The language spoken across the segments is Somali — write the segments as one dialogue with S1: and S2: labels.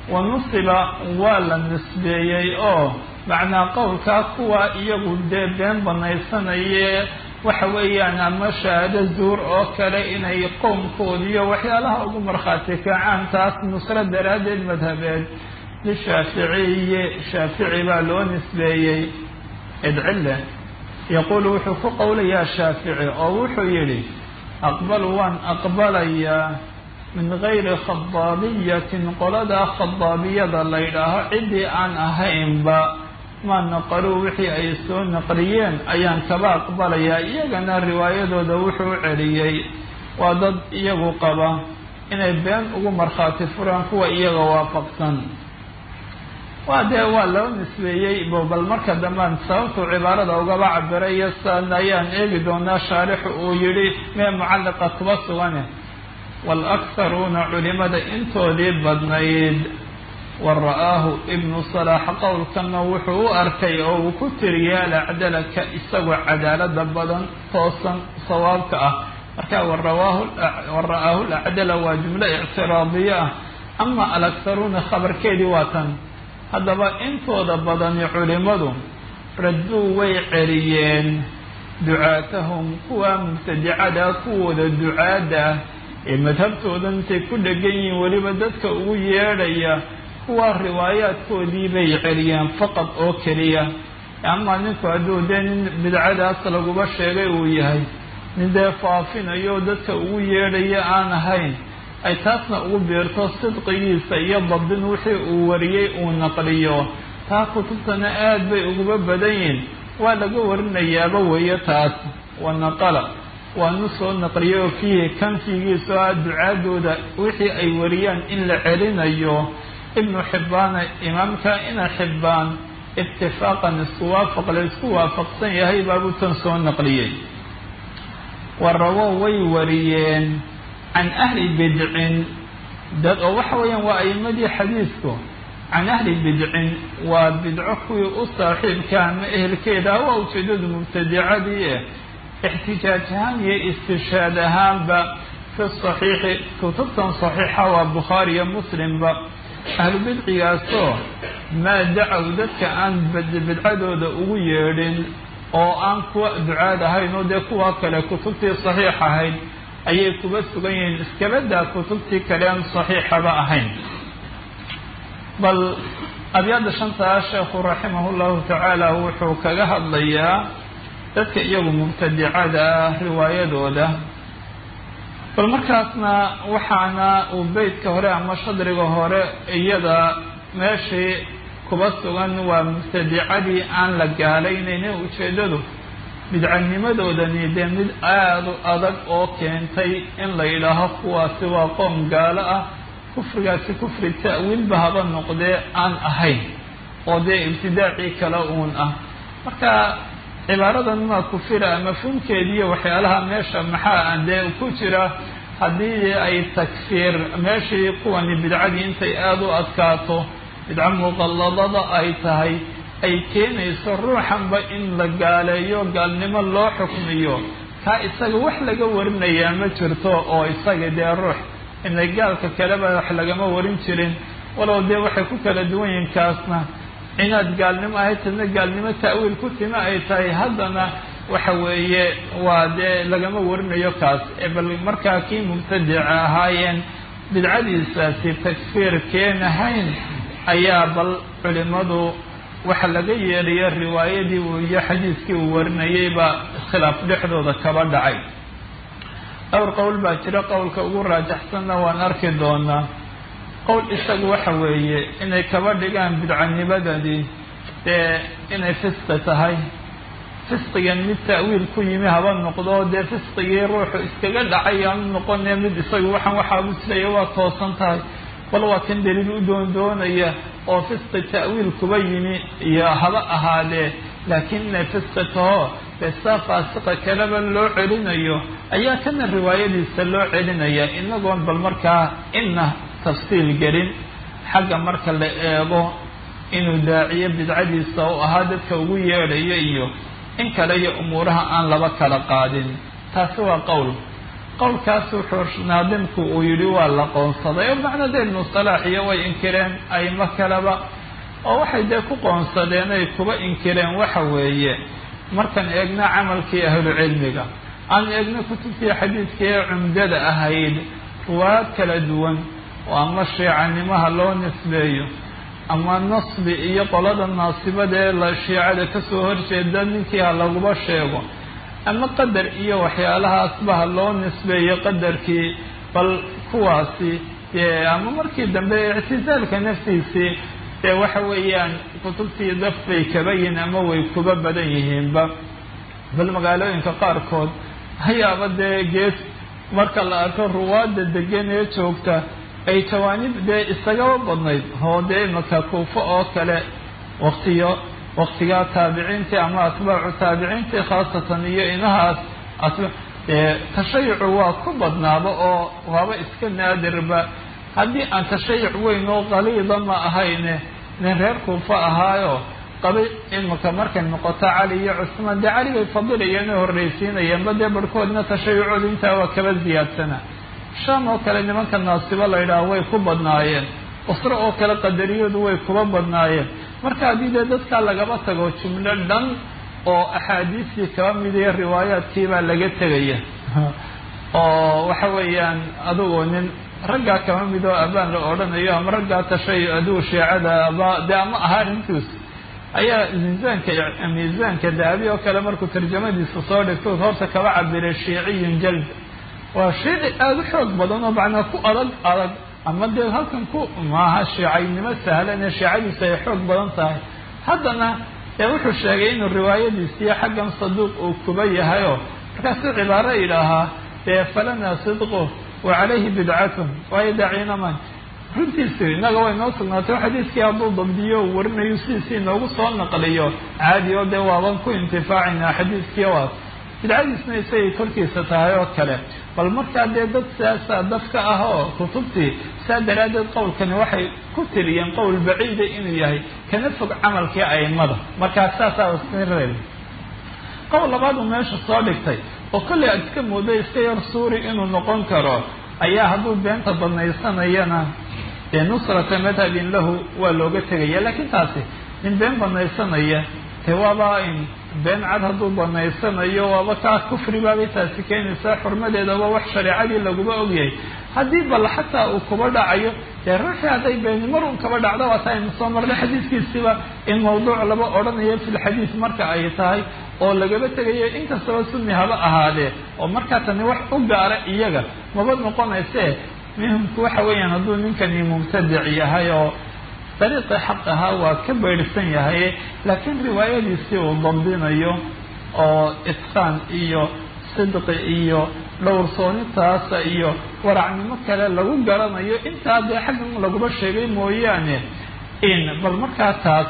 S1: wa nusiba waa la nisbeeyey oo macnaa qowlkaa kuwa iyagu dee been banaysanaye waxa weeyaan ama shahaado zuur oo kale inay qowmkoodiyo waxyaalaha ugu markhaati kacaan taas nusro daraaddeed madhabeed lishaaficiyi shaafici baa loo nisbeeyey idcille yaquulu wuxuu ku qowlayaa shaafici oo wuxuu yidhi aqbalu waan aqbalayaa min gayri khadaabiyatin qoladaa khadaabiyada la ydhaaho ciddii aan ahaynba maa naqaluu wixii ay soo naqliyeen ayaan kaba aqbalayaa iyagana riwaayadooda wuxuu u celiyey waa dad iyagu qaba inay been ugu markhaati furaan kuwa iyaga waafaqsan waa dee waa loo nisbeeyey bal marka dambean sababtuu cibaarada ugaba cabiray iyo san ayaan eegi doonaa shaarixu uu yidhi mee mucalliqa kuba sugane waalakharuuna culimada intoodii badnayd wa ra'aahu ibnu salaax qowlkana wuxuu u arkay oo uu ku tiriyay alacdala ka isagoo cadaalada badan toosan sawaabka ah marka wa ra'aahu lacdala waa jumlo ictiraadiye ah ama alakharuuna khabarkeedii waa tan haddaba intooda badani culimadu radduu way celiyeen ducaatahum kuwa mubtadicada kuwooda ducaada ee madhabtoodan intay ku dhegan yihiin weliba dadka ugu yeedhaya kuwa riwaayaadkoodii bay celiyeen faqad oo keliya ama ninku hadduu dee nin bidcadaas laguba sheegay uu yahay nin dee faafinayo dadka ugu yeedhaya aan ahayn ay taasna ugu biirto sidqigiisa iyo dabdin wixii uu wariyey uu naqliyo taa kutubtana aad bay uguba badan yihin waa laga warinayaaba weeye taas wa naqala waanu soo naqliyay oo fiihi kan fiigiiso ah ducaadooda wixii ay wariyaan in la celinayo ibnu xibbaana imaamka ina xibbaan itifaaqan isku waafaq la isku waafaqsan yahay baabuu tan soo naqliyey wa rawo way wariyeen can ahli bidcin dad oo waxa weeyaan waa a'imadii xadiisku can ahli bidcin waa bidco kuwii u saaxiibka ama ehelkeeda waa ujeedadu mubtadicadii eh ixtijaaj ahaan iyo istishaad ahaanba fi saxiixi kutubtan saxiixa waa bukhaari iyo muslimba ahlu bidcigaasoo maa dacow dadka aan bidcadooda ugu yeedhin oo aan kuwa ducaad ahayn oo dee kuwa kale kutubtii saxiix ahayd ayay kuba sugan yihiin iskabadaa kutubtii kale aan saxiixaba ahayn bal abyaada shantaa sheekhu raximah llahu tacaala wuxuu kaga hadlayaa dadka iyagu mubtadicada ah riwaayadooda bal markaasna waxaana uu beytka hore ama shadriga hore iyada meeshii kuba sugan waa mubtadicadii aan la gaalaynaynin ujeedadu bidcanimadoodani dee mid aada u adag oo keentay in la yidhaaho kuwaasi waa qoom gaalo ah kufrigaasi kufri ta'wiilba haba noqdee aan ahayn oo dee ibtidaacii kale uun ah marka cibaaradan maa kufira mafhuumkeediiyo waxyaalaha meesha maxaa dee ku jira haddii ay takfiir meeshii kuwani bidcadii intay aada u adkaato bidco muqalladada ay tahay ay keenayso ruuxanba in la gaaleeyo gaalnimo loo xukmiyo kaa isaga wax laga warinayaa ma jirto oo isaga dee ruux inay gaalka kaleba wax lagama warin jirin walow dee waxay ku kala duwan yihiin kaasna inaad gaalnimo ahayd tadna gaalnimo ta'wiil ku tima ay tahay haddana waxa weeye waa dee lagama warinayo kaas bal markaa kii mubtadica ahaayeen bidcadiisaasi takfiir keenahayn ayaa bal culimadu waxa laga yeedhayo riwaayadii uu iyo xadiiskii uu warinayay baa iskhilaaf dhexdooda kaba dhacay dhowr qowl baa jira qowlka ugu raajaxsanna waan arki doonaa qowl isagu waxa weeye inay kaba dhigaan bidcanimadani dee inay fisqi tahay fisqigan mid ta'wiil ku yimi haba noqdo dee fisqigii ruuxu iskaga dhacay aanu noqone mid isagu waxaan waxaabu jiraya waa toosan tahay bal waa kan daliil u doondoonaya oo fisqi ta'wiil kuba yimi iyo haba ahaadee laakiin inay fisqi taho dee saa faasiqa kaleba loo celinayo ayaa kana riwaayadiisa loo celinaya inagoon bal markaa ina tafsiil gelin xagga marka la eego inuu daaciyo bidcadiisa u ahaa dadka ugu yeedhayo iyo in kale iyo umuuraha aan laba kala qaadin taasi waa qowl qowlkaas wuxuu naadimku uu yidhi waa la qoonsaday oo macna dee ibnu salaax iyo way inkireen aymo kaleba oo waxay dee ku qoonsadeen ay kuba inkireen waxa weeye markaan eegna camalkii ahlucilmiga aan eegna kutubtii xadiidkii ee cumdada ahayd ruwaad kala duwan oo ama shiicanimaha loo nisbeeyo ama nasbi iyo qolada naasibada ee la shiicada kasoo horjeeda ninkii ha laguba sheego ama qadar iyo waxyaalahaasba ha loo nisbeeyo qadarkii bal kuwaasi dee ama markii dambe ictisaalka naftiisii dee waxa weeyaan kutubtii daf bay kaba yihiin ama way kuba badan yihiinba bal magaalooyinka qaarkood hayaaba dee gees marka la arko ruwaadda degan ee joogta ay jawaanib dee isagaba badnayd oo dee imaka kuufo oo kale waktiyo waktigaa taabiciintii ama atbaacu taabiciintii khaasatan iyo inahaas dee tashayucu waa ku badnaaba oo waaba iska naadirba haddii aan tashayuc weyn oo qaliida ma ahayne nin reer kuufa ahaayo qabay imaka markay noqoto cali iyo cusmaan dee cali bay fadilayeen oo horreysiinayeenba dee barhkoodna tashayucooda intaa waa kaba ziyaadsana shaam oo kale nimanka naasibo la yidhaaho way ku badnaayeen usro oo kale qadariyadu way kuba badnaayeen marka haddii dee dadkaa lagaba tago jumlo dhan oo axaadiistii kaba mid iyo riwaayaadkiibaa laga tegaya oo waxa weeyaan adugu nin raggaa kaba mid oo abaan la odhanayo ama raggaa tashay adugu shiicada aba dee ama ahaa arrintiis ayaa miisaanka miisaanka dahabi oo kale markuu tarjamadiisa soo dhigto horta kaba cabiray shiiciyun jald waa shiici aada u xoog badan oo macnaa ku adag adag ama dee halkan ku maaha shiicaynimo sahlan ee shiicadiisu ay xoog badan tahay haddana dee wuxuu sheegay inuu riwaayadiisiyo xaggan saduuq uu kuba yahayoo markaasuu cibaaro idhaahaa dee falanaa sidqu wa calayhi bidcatun waayo daciinaman runtiisi innaga way noo sugnaatay xadiiskii hadduu dabdiyo uu warinayo sidiisii inoogu soo naqliyo caadi oo dee waaban ku intifaacayna xadiiskii waas bidcadiisna isagay korkiisa tahay oo kale bal markaa dee dad siyaasaa dadka ah oo kutubtii saa daraaddeed qowlkani waxay ku tiriyeen qowl baciida inuu yahay kana fog camalkii aimada markaa saasaa isreer qowl labaad uu meesha soo dhigtay oo kollay aad iska moodo iska yar suuri inuu noqon karo ayaa hadduu beenta banaysanayana dee nusrata madhabin lahu waa looga tegaya laakiin taasi nin been banaysanaya dee waaba in been cad hadduu banaysanayo waaba kaa kufri baabay taasi keenaysaa xurmadeedaba wax shareecadii laguma ogyahay haddii bal xataa uu kuba dhacayo dee ruuxii hadday beeni mar un kaba dhacdo waata aynu soo marnay xadiiskiisiba in mawduuc laba odhanayo filxadiis marka ay tahay oo lagaba tegayo inkastaba sunni haba ahaadee oo markaa tani wax u gaara iyaga maba noqonaysee muhimku waxa weeyaan hadduu ninkani mubtadic yahay oo dariiqii xaq ahaa waa ka baydhsan yahay laakiin riwaayadiisii uu dabdinayo oo itqaan iyo sidqi iyo dhowrsoonitaasa iyo waracnimo kale lagu garanayo intaa dee xaggan laguma sheegay mooyaane in bal markaa taas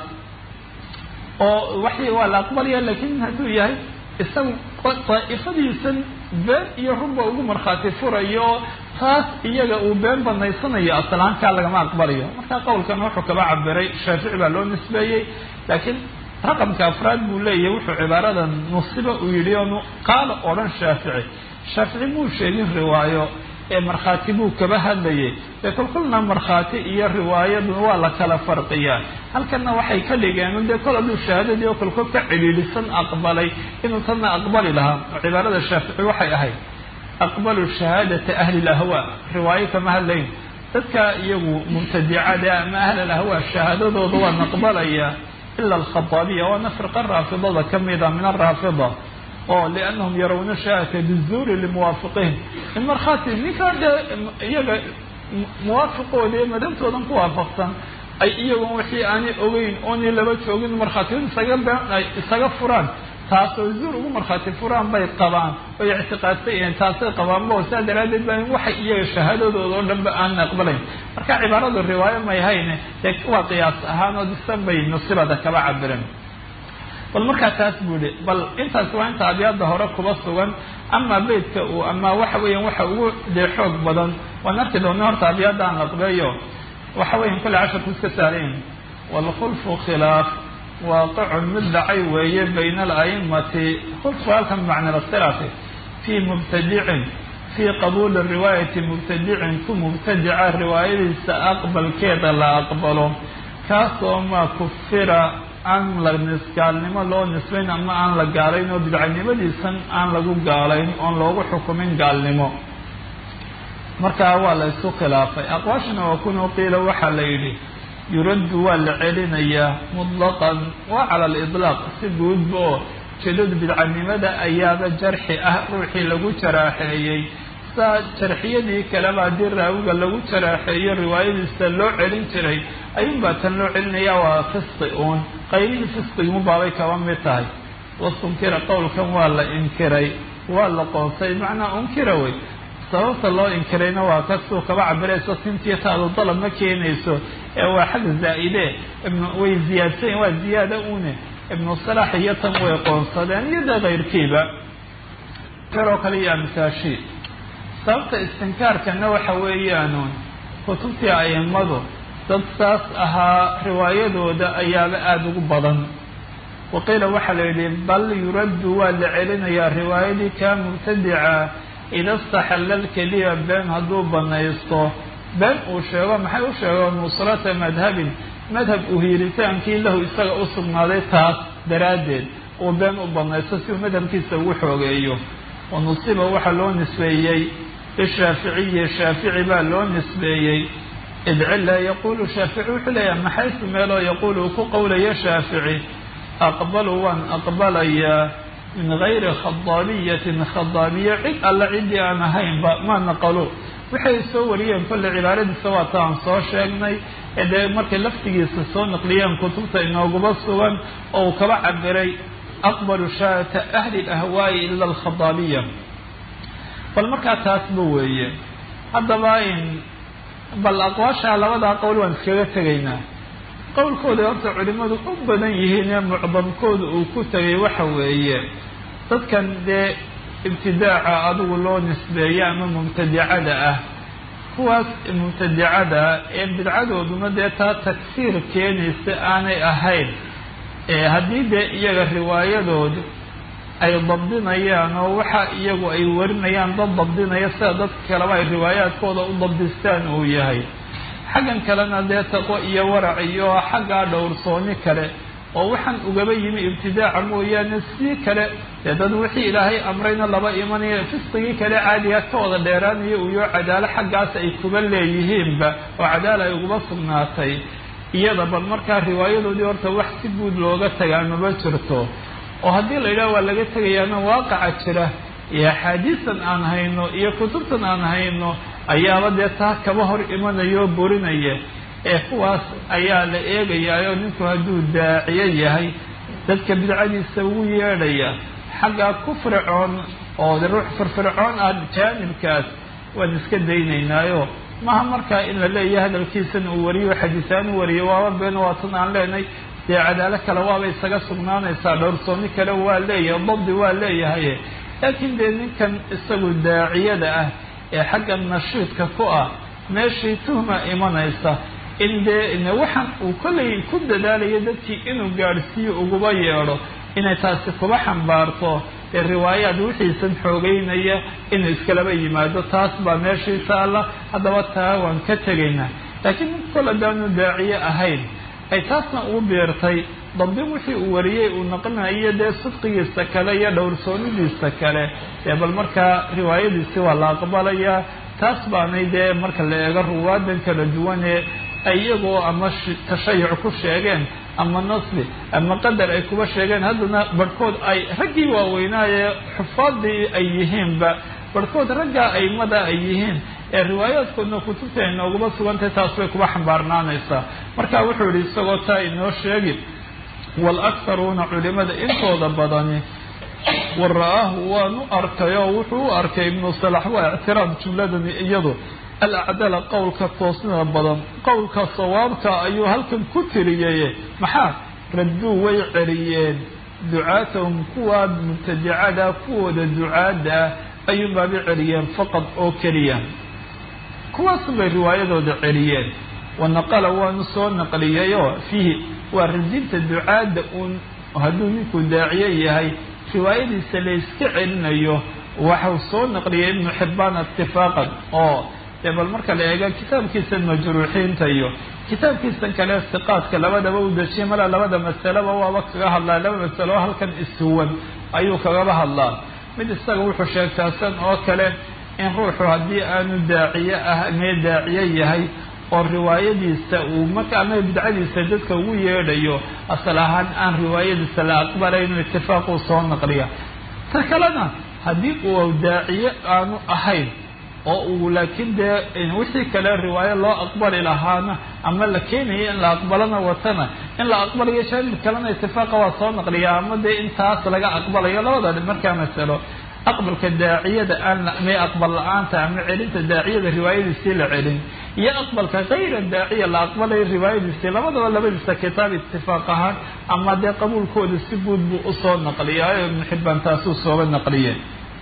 S1: oo waxi waa la aqbalaya laakiin hadduu yahay isagu daa'ifadiisan been iyo runba ugu markhaati furayo taas iyaga uu been banaysanayo aslaankaa lagama aqbalayo marka qowlkan wuxuu kaba cabiray shaafici baa loo nisbeeyey laakiin raqamka afraad buu leeyahay wuxuu cibaarada nusiba uu yidhi oo qaala odhan shaafici shaafici muu sheegin riwaayo ee markhaati buu kaba hadlayay dee kolkolna markhaati iyo riwaayadu waa la kala farqiyaa halkanna waxay ka dhigeen dee kol hadduu shahaadadii oo kolkol ka cidhiidhisan aqbalay inuu tanna aqbali lahaa oo cibaarada shaafici waxay ahayd aqbalu shahaadata ahli lahwaa riwaayo kama hadlayn dadka iyagu mubtadicada ama ahl alahwaa shahaadadooda waan aqbalaya ila alkhataabiya waana firqa raafidada kamida min araafida oo liannahum yarawna shahaadata bizuuri limuwaafiqihim in markhaati ninkaa dee iyaga muwaafiqooda ee madhabtoodan ku waafaqsan ay iyagun wixii aanay ogeyn oonay laba joogin markhaatiyad isaga been ay isaga furaan taasoo zuur ugu markhaati furaan bay qabaan oy ictiqaadsan yihiin taasay qabaanba oo saa daraaddeed baa waxay iyaga shahaadadooda oo dhanba aanan aqbalayn marka cibaaradu riwaayo may hayne dee waa qiyaas ahaan oo disan bay nusibada kaba cabireen bal markaa taas buu ihi bal intaas waa inta abyaada hore kuba sugan ama beydka uu ama waxa weeyaan waxa ugu dee xoog badan waan arki doona horta abyaada aan laqbeeyo waxa weyan kulle casharku iska saalayn waalkhulfu khilaaf waaqicun mid dhacay weeye bayna alaimati khulfu halkan bimacna lasilaati fii mubtadicin fii qabuuli riwaayati mubtadicin ku mubtadica riwaayadiisa aqbalkeeda la aqbalo kaasoo maa kufira aan la gaalnimo loo nisbayn ama aan la gaalayn oo bidcanimadiisan aan lagu gaalayn oon loogu xukumin gaalnimo markaa waa la isku khilaafay aqwaashana waa kunuu qiila waxaa la yidhi yuraddu waa la celinayaa mutlaqan waa cala aliطlaaq si guudba oo jeedada bidcanimada ayaaba jarxi ah ruuxii lagu jaraaxeeyey saa jarxiyadii kaleba haddii raawiga lagu jaraaxeeyo riwaayadiisa loo celin jiray ayuunbaa tan loo celinaya waa fisqi uun qaybihii fisqigimu baabay kaba mid tahay wastunkira qowlkan waa la inkiray waa la qoonsay macnaa unkira wey sababta loo inkirayna waa kasuu kaba cabirayso sintiyo taadu dalab ma keenayso ee waa xag zaa'ide way ziyaadsan waa ziyaada une ibnu salax iyo tan way qoonsadeen iyo dee kayrkiiba yaroo kale iyo amsaashii sababta istinkaarkana waxa weeyaanuun kutubtii a'immadu dad saas ahaa riwaayadooda ayaaba aada ugu badan waqiila waxaa la yidhi bal yuraddu waa la celinayaa riwaayadii kaa mubtadica ida istaxalla lkeliya been hadduu banaysto been uu sheego maxay u sheego nusrata madhabin madhab uhiiritaankii lahu isaga u sugnaaday taas daraaddeed uu been u banaysto si uu madhabkiisa ugu xoogeeyo wa nusiba waxaa loo nisbeeyey lishaaficiyi shaafici baa loo nisbeeyey id cila yaquulu shaafici wuxuu leeyahay maxaysu meeloo yaquulu uu ku qowlayo shaafici aqbalu waan aqbalayaa min gayri khadaabiyatin khadaabiya cid alle ciddii aan ahaynba ma naqalo waxay soo wariyeen kolle cibaaradiisa waa ta aan soo sheegnay ee dee markay laftigiisa soo naqliyeen kutubta inooguba sugan oo uu kaba cabiray aqbalu shaata ahli lahwaa'i ila alkhadaabiya bal markaa taasba weeye haddaba in bal aqwaasha labadaa qowl waan iskaga tegaynaa qowlkooda horta culimadu u badan yihiin ee mucdamkooda uu ku tegay waxa weeye dadkan dee ibtidaaca adigu loo nisbeeyo ama mubtadicada ah kuwaas mubtadicada ee bidcadooduna dee taa tagsiir keenaysa aanay ahayn haddii dee iyaga riwaayadoodu ay dabdinayaan oo waxa iyagu ay warinayaan dad dabdinaya sida dadka kaleba ay riwaayaadkooda u dabdistaan uu yahay xaggan kalena dee taqwo iyo warac iyo xaggaa dhowrsooni kale oo waxaan ugaba yimi ibtidaaca mooyaane sii kale dee dad wixii ilaahay amrayna laba imanaya fisqigii kale caadiga ka wada dheeraanaya uyo cadaalo xaggaas ay kuba leeyihiinba oo cadaala ay uguba sugnaatay iyada bal markaa riwaayadoodii horta wax si guud looga tagaa maba jirto oo haddii la yidhaha waa laga tegayaana waaqaca jira iyo axaadiistan aan hayno iyo kutubtan aan hayno ayaaba dee taa kaba hor imanaya oo burinaya ee kuwaas ayaa la eegayaayoo ninku hadduu daaciyo yahay dadka bidcadiisa ugu yeedhaya xaggaa ku fircoon oo ruux firfircoon ah jaanibkaas waan iska daynaynaayo maha markaa in la leeyahay hadalkiisan uu wariyo xadiisaan u wariyo waaba been waatan aan leenahay dee cadaalo kale waaba isaga sugnaanaysaa dhowrsooni kale waa leeyahay dabdi waa leeyahay laakiin dee ninkan isagu daaciyada ah ee xagga nashiidka ku ah meeshii tuhma imanaysa in dee waxaan uu kollay ku dadaalayo dadkii inuu gaadhsiiyo uguba yeedho inay taasi kuba xambaarto ee riwaayaad wixiisan xoogeynaya inuu iskalaba yimaado taas baa meeshii taalla haddaba taa waan ka tegaynaa laakiin nink kol haddaanu daaciye ahayn ay taasna ugu beertay dabdin wixii uu wariyey uu naqlinayo dee sidqigiisa kale iyo dhowrsoonidiisa kale dee bal markaa riwaayadiisi waa la aqbalayaa taas baanay dee marka la eego ruwaadan kala duwanee iyagoo ama tashayuc ku sheegeen ama nasbi ama qadar ay kuba sheegeen haddana barhkood ay raggii waaweynaaye xufaadii ay yihiinba barhkood raggaa aimada ay yihiin ee riwaayaadkoodna kutubta ay nooguba sugantay taas bay kuba xambaarnaanaysaa marka wuxuu yihi isagoo taa inoo sheegi waalakharuuna culimada intooda badani wa ra-aahu waanu arkay oo wuxuu u arkay ibnu salax waa ictiraad jumladani iyadu alacdala qowlka toosnida badan qowlka sawaabka ayuu halkan ku tiriyey maxaa radduu way celiyeen ducaatahum kuwa mubtadicada kuwooda ducaada ah ayuunbaaba celiyeen faqad oo keliya kuwaasun bay riwaayadooda celiyeen wanaqala waanu soo naqliyayoo fiihi waa radinta ducaadda uun hadduu ninkuu daaciye yahay riwaayadiisa la yska celinayo waxau soo naqliyay ibnu xibbaan itifaaqan oo dee bal marka la eego kitaabkiisan majruuxiinta iyo kitaabkiisan kale siqaadka labadaba u dejiyay malaa labada masaleba waaba kaga hadlaa laba masalo halkan isuwan ayuu kagaba hadlaa mid isaga wuxuu sheegtaa san oo kale in ruuxu haddii aanu daaciye ah mee daaciye yahay oo riwaayadiisa uu marka ama bidcadiisa dadka ugu yeedhayo asal ahaan aan riwaayadiisa la aqbalayno itifaaquu soo naqliya ta kalena haddii uu daaciye aanu ahayn oo uu laakiin dee wixii kale riwaayo loo aqbali lahaana ama la keenayo in la aqbalana watana in la aqbalayo jaanib kalena itifaaqa waa soo naqliya ama dee intaas laga aqbalayo labada markaa masalo aqbalka daaciyada aan may aqbal la-aanta ama celinta daaciyada riwaayadiisii la celin iyo aqbalka kayra daaciya la aqbalayo riwaayadiisii labadaba labadiisa kitaab itifaaq ahaan ama dee qabuulkooda si guud buu usoo naqliyaa ibnu xibbaan taasuu sooba naqliyeen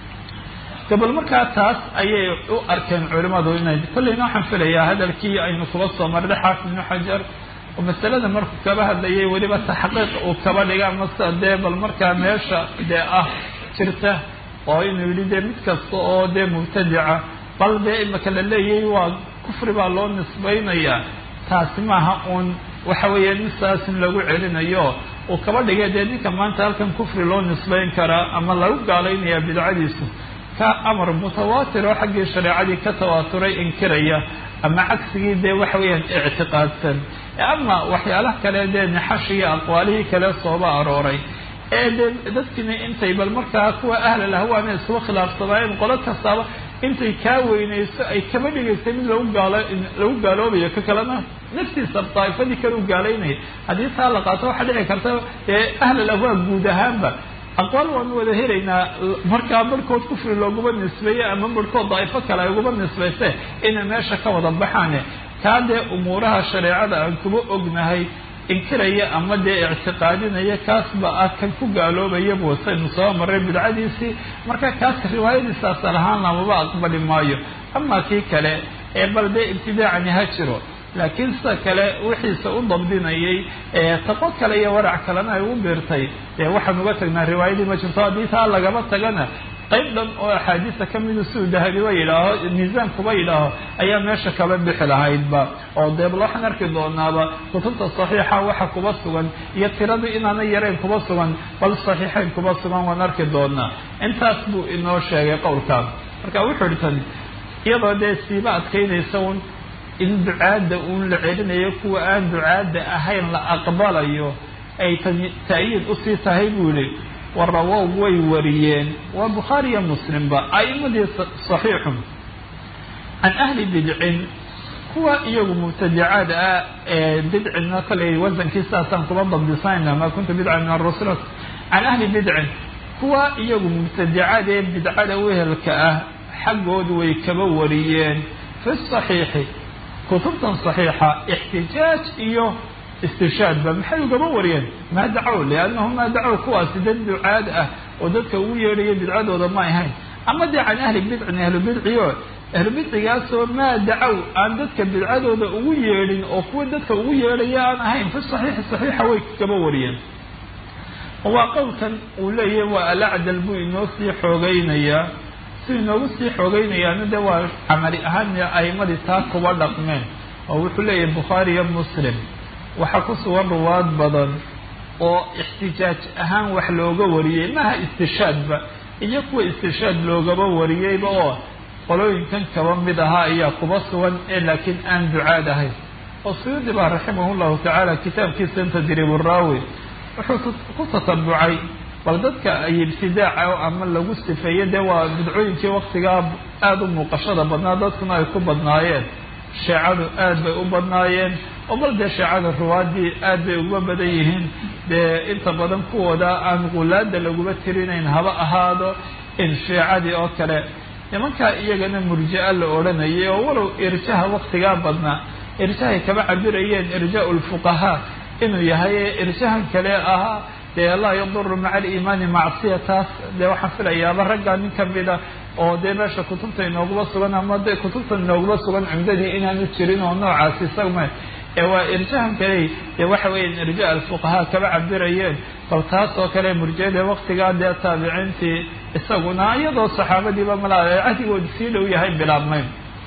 S1: gabal markaa taas ayay u arkeen culimmadu inay kolleyna waxaan filayaa hadalkii aynu kuba soo marday xaafid ibnu xajar oo masalada markuu kaba hadlayay weliba taxqiiq uu kaba dhiga mase dee bal markaa meesha dee ah jirta oo inuu yidhi dee mid kasta oo dee mubtadica bal dee imaka la leeyahay waa kufri baa loo nisbaynayaa taasi maaha uun waxa weeye misaasin lagu celinayo uu kaba dhigay dee ninka maanta halkan kufri loo nisbayn karaa ama lagu gaalaynaya bidcadiisu ka amar mutawaatir oo xaggii shareecadii ka tawaaturay inkiraya ama cagsigii dee waxa weeyaan ictiqaadsan ama waxyaalaha kale dee nixashi iyo aqwaalihii kale sooba arooray ee dee dadkiina intay bal markaa kuwa ahlal ahwaana iskuba khilaafsanaayeen qolo kastaaba intay kaa weynayso ay kaba dhigaysay mid lagu gaalo lagu gaaloobayo ka kalena naftiisa daa'ifadii kale u gaalaynaya haddii taa la qaato waxaa dhici karta dee ahlal ahwaa guud ahaanba aqwaal waanu wada helaynaa markaa barhkood kufri looguma nisbeeye ama barhkood daa'ifo kale ay uguma nisbayse inay meesha ka wada baxaane kaa dee umuuraha shareecada aan kuba ognahay inkiraya ama dee ictiqaadinaya kaasba ah kan ku gaaloobaya buusaynu soo maray bidcadiisii marka kaas riwaayadiisa asal ahaan lamaba aqbali maayo ama kii kale ee bal dee ibtidaacani ha jiro laakiin sida kale wixiisa u dabdinayay taqo kale iyo warac kalena ay u biirtay dee waxaan uga tagnaa riwaayadii ma jirto haddii taa lagaba tagana qayb dhan oo axaadiisa ka midu siduu dahabiba yidhaaho miisaankuba yidhaaho ayaa meesha kaba bixi lahaydba oo deebal waxaan arki doonaaba kutubta saxiixa waxa kuba sugan iyo tiradii inaana yarayn kuba sugan bal saxiixayn kuba sugan waan arki doonaa intaas buu inoo sheegay qowlkaan marka wuxuu ihi tan iyadoo dee siiba adkaynaysa un in ducaadda uun la celinayo kuwa aan ducaadda ahayn la aqbalayo ay ta'yiid usii tahay buu yihi warawow way wariyeen waa bukhaari iyo muslimba a'imadii saxiixun can ahli bidcin kuwa iyagu mubtadicaad ah ee bidcina koley wasankiisaasaan kuba dabdisayna maa kuntu bidca min arusul can ahli bidcin kuwa iyagu mubtadicaad ee bidcada wehelka ah xaggoodu way kaba wariyeen fi saxiixi kutubtan saxiixa ixtijaaj iyo istishaadba maxay ugaba wariyeen maa dacow liannahu maa dacow kuwaasi dad ducaad ah oo dadka ugu yeedhaya bidcadooda ma ahayn ama dee can ahli bidcin ahlu bidciyo ahlu bidcigaasoo maa dacow aan dadka bidcadooda ugu yeedhin oo kuwa dadka ugu yeedhaya aan ahayn fi saxiixi saxiixa way kaba wariyeen waa qowlkan uu leeyahay waa alacdal buu inoo sii xoogaynayaa si inoogu sii xoogaynayaana de waa camali ahaan a'imadii taa kuba dhaqmeen oo wuxuu leeyahay bukhaari iyo muslim waxaa ku sugan ruwaad badan oo ixtijaaj ahaan wax looga wariyey maha istishaadba iyo kuwa istishaad loogaba wariyeyba oo qolooyinkan kaba mid ahaa ayaa kuba sugan ee laakiin aan ducaad ahayn oo suyuudi baa raximah llahu tacaala kitaabkiisa tadriiburaawi wuxuu ku tatabucay bal dadka ay ibtidaaca ama lagu sifeeye dee waa bidcooyinkii waktigaa aada u muuqashada badnaa dadkuna ay ku badnaayeen sheecadu aad bay u badnaayeen oo bal dee sheecada ruwaadii aad bay uga badan yihiin dee inta badan kuwooda aan qulaada laguma tirinayn haba ahaado in sheecadii oo kale nimankaa iyagana murji'a la odhanayay oo walow irjaha waktigaa badnaa irjahay kaba cabirayeen irjaa lfuqahaa inuu yahay irjahan kale ahaa dee laa yaduru maca aliimaani macsiya taas dee waxaan filayaaba raggaa nin kamida oo dee meesha kutubta inooguma sugan ama de kutubta inooguma sugan cumdadii inaanu jirin oo noocaasi isagma ee waa irjahan kale dee waxa weeya irja alfuqahaa kaba cabirayeen bal taas oo kale murjiyada waktigaa dee taabiciintii isaguna iyadoo saxaabadiiba malaa cahdigooda sii dhow yahay bilaabmay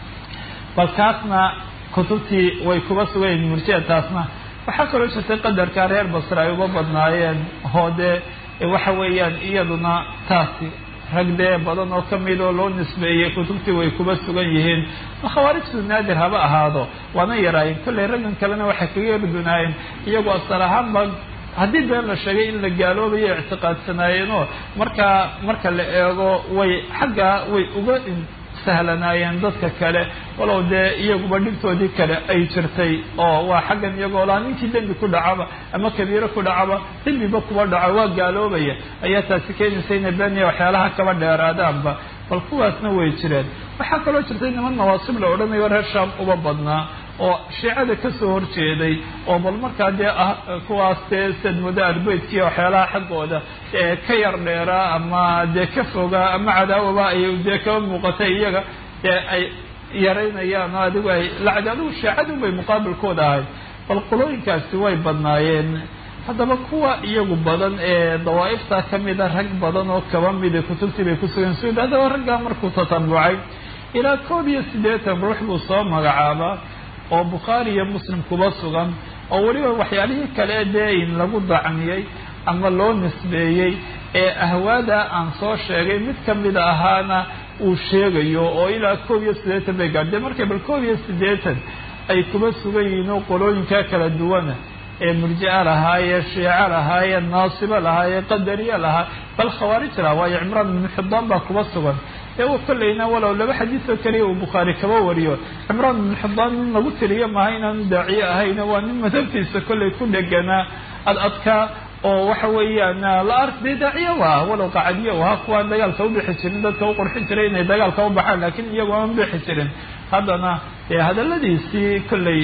S1: bal kaasna kutubtii way kuba sugayiin murjia taasna waxaa kaloo jirtay qadarka reer basre ay uga badnaayeen oo dee waxa weeyaan iyaduna taasi rag dee badan oo kamid oo loo nisbeeyey kutubtii way kuba sugan yihiin khawaarijtu naadir haba ahaado waana yaraayeen kolley raggan kalena waxay kaga yardunaayeen iyagoo asal ahaanba haddii been la sheegay in la gaaloobayo ictiqaadsanaayeenoo markaa marka la eego way xaggaa way uga sahlanaayeen dadka kale walow dee iyaguba dhibtoodii kale ay jirtay oo waa xaggan iyagoo laa ninkii dembi ku dhacaba ama kabiiro ku dhacaba dembiba kuba dhaco waa gaaloobaya ayaa taasi keenaysa inay beeniya waxyaalaha kaba dheeraadaanba bal kuwaasna way jireen waxaa kaloo jirtay niman nawaasib la odhanayo reer shaam uba badnaa oo shiicada kasoo horjeeday oo bal markaa dee ah kuwaas dee sadmudo arbeytkii waxyaalaha xaggooda ee ka yar dheeraa ama dee ka fogaa ama cadaawaba ay dee kaba muuqatay iyaga dee ay yaraynayaan oo adigu ay lacag adigu shiicadun bay muqaabilkooda ahayd bal qolooyinkaasi way badnaayeen haddaba kuwa iyagu badan ee dawaa'ifta kamida rag badan oo kaba mida kutubtii bay kusugan suud haddaba raggaa markuu tatambucay ilaa koob iyo siddeetan ruux buu soo magacaabaa oo bukhaari iyo muslim kuba sugan oo weliba waxyaalihii kale dee in lagu dacmiyey ama loo nisbeeyey ee ahwaada aan soo sheegay mid kamida ahaana uu sheegayo oo ilaa koob iyo siddeetan bay gaadheen markay bal koob iyo siddeetan ay kuba sugan yihiin oo qolooyinka kala duwana ee murjica lahaayee shiico lahaayee naasibo lahaayee qadariye lahaa bal khawaarij laha waayo cimraan ibnu xidaan baa kuba sugan ee kollayna walow laba xadiis oo keliya uu bukhaari kaba wariyo cimraan ibnu xidaan nin lagu tiriyo maaha inaanu daaciye ahayna waa nin madhabtiisa kollay ku dheganaa ad adkaa oo waxa weeyaan la ark dee daaciye waa walow qacadiye u ahaa kuwaan dagaalka u bixi jirin dadka u qurxin jiray inay dagaalka u baxaan laakiin iyagu aan bixi jirin haddana dee hadaladiisii kollay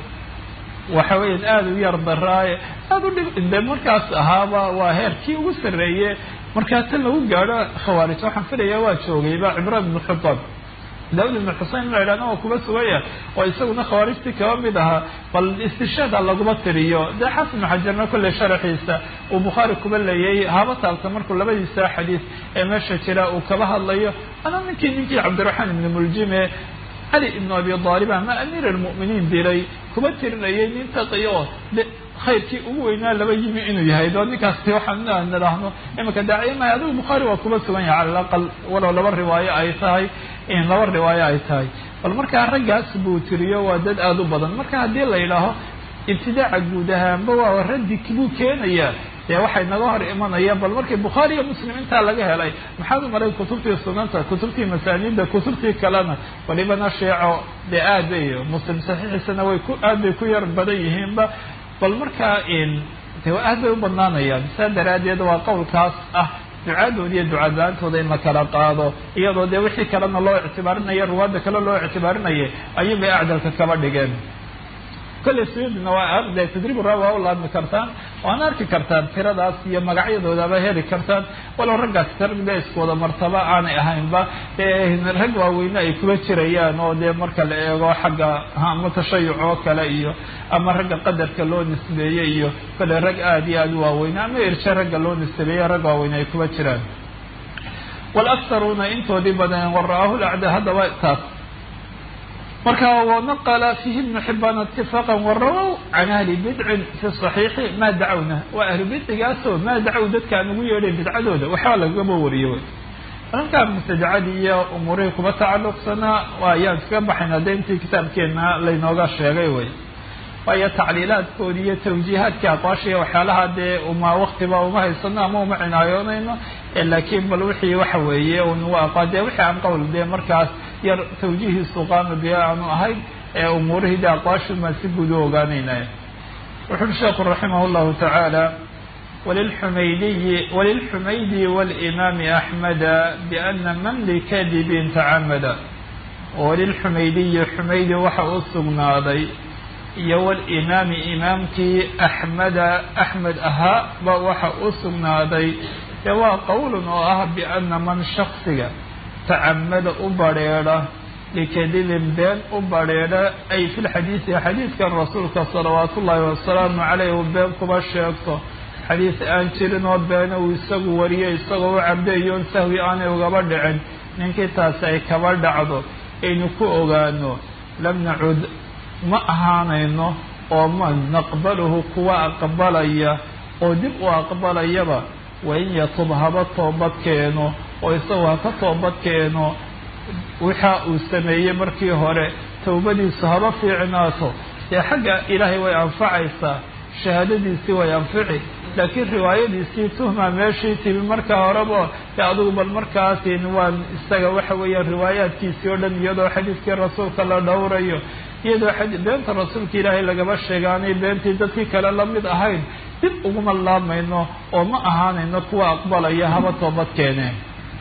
S1: waxa weeyaan aada u yar daraaye aada u dhib de markaas ahaaba waa heerkii ugu sarreeye markaa tan lagu gaadho khawaarij waxaan filaya waa joogayba cimraan ibnu xidaan daawud ibnu xusein la idhahna waa kuba sugaya oo isaguna khawaarijtii kaba mid ahaa bal istishaada laguma tiriyo dee xasan ibnu xajarna kolley sharaxiisa uu bukhaari kuba leeyay haba taabta markuu labadiisa xadiis ee meesha jira uu kaba hadlayo ana ninkii ninkii cabdiraxmaan ibnu muljime cali ibnu abi aalib ama amiir almu'miniin dilay kuba tirinayay nin taqiy oo khayrkii ugu weynaa laba yimi inuu yahay doo ninkaasi waxaan nidhaahno imanka daaciye mahay adigu bukhaari waa kuba sugan yahay cala alaqal walow laba riwaayo ay tahay in laba riwaayo ay tahay bal markaa raggaas buu tiriyo waa dad aada u badan marka haddii la yidhaaho ibtidaaca guud ahaanba waa raddi buu keenayaa dee waxay naga hor imanayaan bal markii bukhaari iyo muslim intaa laga helay maxaad u maray kutubtii sunanta kutubtii masaaniidda kutubtii kalena walibana sheeco dee aad bay muslim saxiixiisana way ku aad bay ku yar badan yihiinba bal markaa de aad bay u badnaanayaan saa daraaddeed waa qowlkaas ah ducaadooda iyo ducadla-aantooda in la kala qaado iyadoo dee wixii kalena loo ictibaarinaya ruwaadda kale loo ictibaarinayay ayuun bay acdalka kaba dhigeen kolley suyudina waa arde tadriib ra waa u laadmi kartaan waana arki kartaan tiradaas iyo magacyadoodaba heli kartaan walow raggaas ragda iskooda martaba aanay ahaynba rag waaweyne ay kuba jirayaan oo dee marka la eego xagga ama tashayuc oo kale iyo ama ragga qadarka loo nisbeeyey iyo kolley rag aada iyo aada u waaweyne ama irshe ragga loo nisbeeyey rag waaweyne ay kuba jiraan walaktaruuna intoodii badan wara'aahu lacda haddaba taas marka wanaqla fihi ibnu xibaan itifaaqa warawow can ahli bidcin fi صaxiixi maa dacawna waa ahlu bidcigaasoo maa dacow dadkaan ugu yeedhay bidcadooda waxbaa lagaba wariyo wy markaa mubtadacadii iyo umuurihii kuba tacaluqsanaa ayaan kaga baxayna de intii kitaabkeena laynooga sheegay wey waayo tacliilaadkoodi iyo tawjiihaadkii aqwaashiiya waxyaalaha dee uma waktiba uma haysano ama uma cinaayoonayno laakiin bal wixii waxa weeye un waa dee wixii aan qowl dee markaas yar tawjiihiisu qaama biya aanu ahayn ee umuurihii de aqwaashumaa si guud u ogaanayna wuxu uri sheekhu raximah llahu tacaala walilxumaydiyi walilxumaydi walimaami axmeda biana man likadibin tacamada walilxumaydiyi xumaydi waxa u sugnaaday iyo walimaami imaamkii axmeda axmed ahaa ba waxa u sugnaaday dee waa qowlun oo ah biana man shaksiga tacamada u badrheedha likadibin been u badrheedha ay fi lxadiidi xadiidkan rasuulka salawaat ullaahi wasalaamu caleyh uu been kuba sheegto xadiis aan jirin oo beena uu isagu wariyo isagoo u cabdeeyoon sahwi aanay ugaba dhicin ninkii taasi ay kaba dhacdo aynu ku ogaano lam nacud ma ahaanayno oo ma naqbaluhu kuwa aqbalaya oo dib u aqbalayaba wain yatub haba toobad keeno oo isagu ha ka toobad keeno waxa uu sameeyey markii hore towbadiisu haba fiicnaato dee xagga ilaahay way anfacaysaa shahaadadiisii way anfici laakiin riwaayadiisii tuhma meeshii timi markaa horeba dee adugu bal markaasin waan isaga waxa weeyaan riwaayaadkiisii oo dhan iyadoo xadiiskii rasuulka la dhowrayo iyadoo beenta rasuulka ilaahay lagaba sheega aanay beentii dadkii kale la mid ahayn dib uguma laamayno oo ma ahaanayno kuwa aqbalaya haba toobad keeneen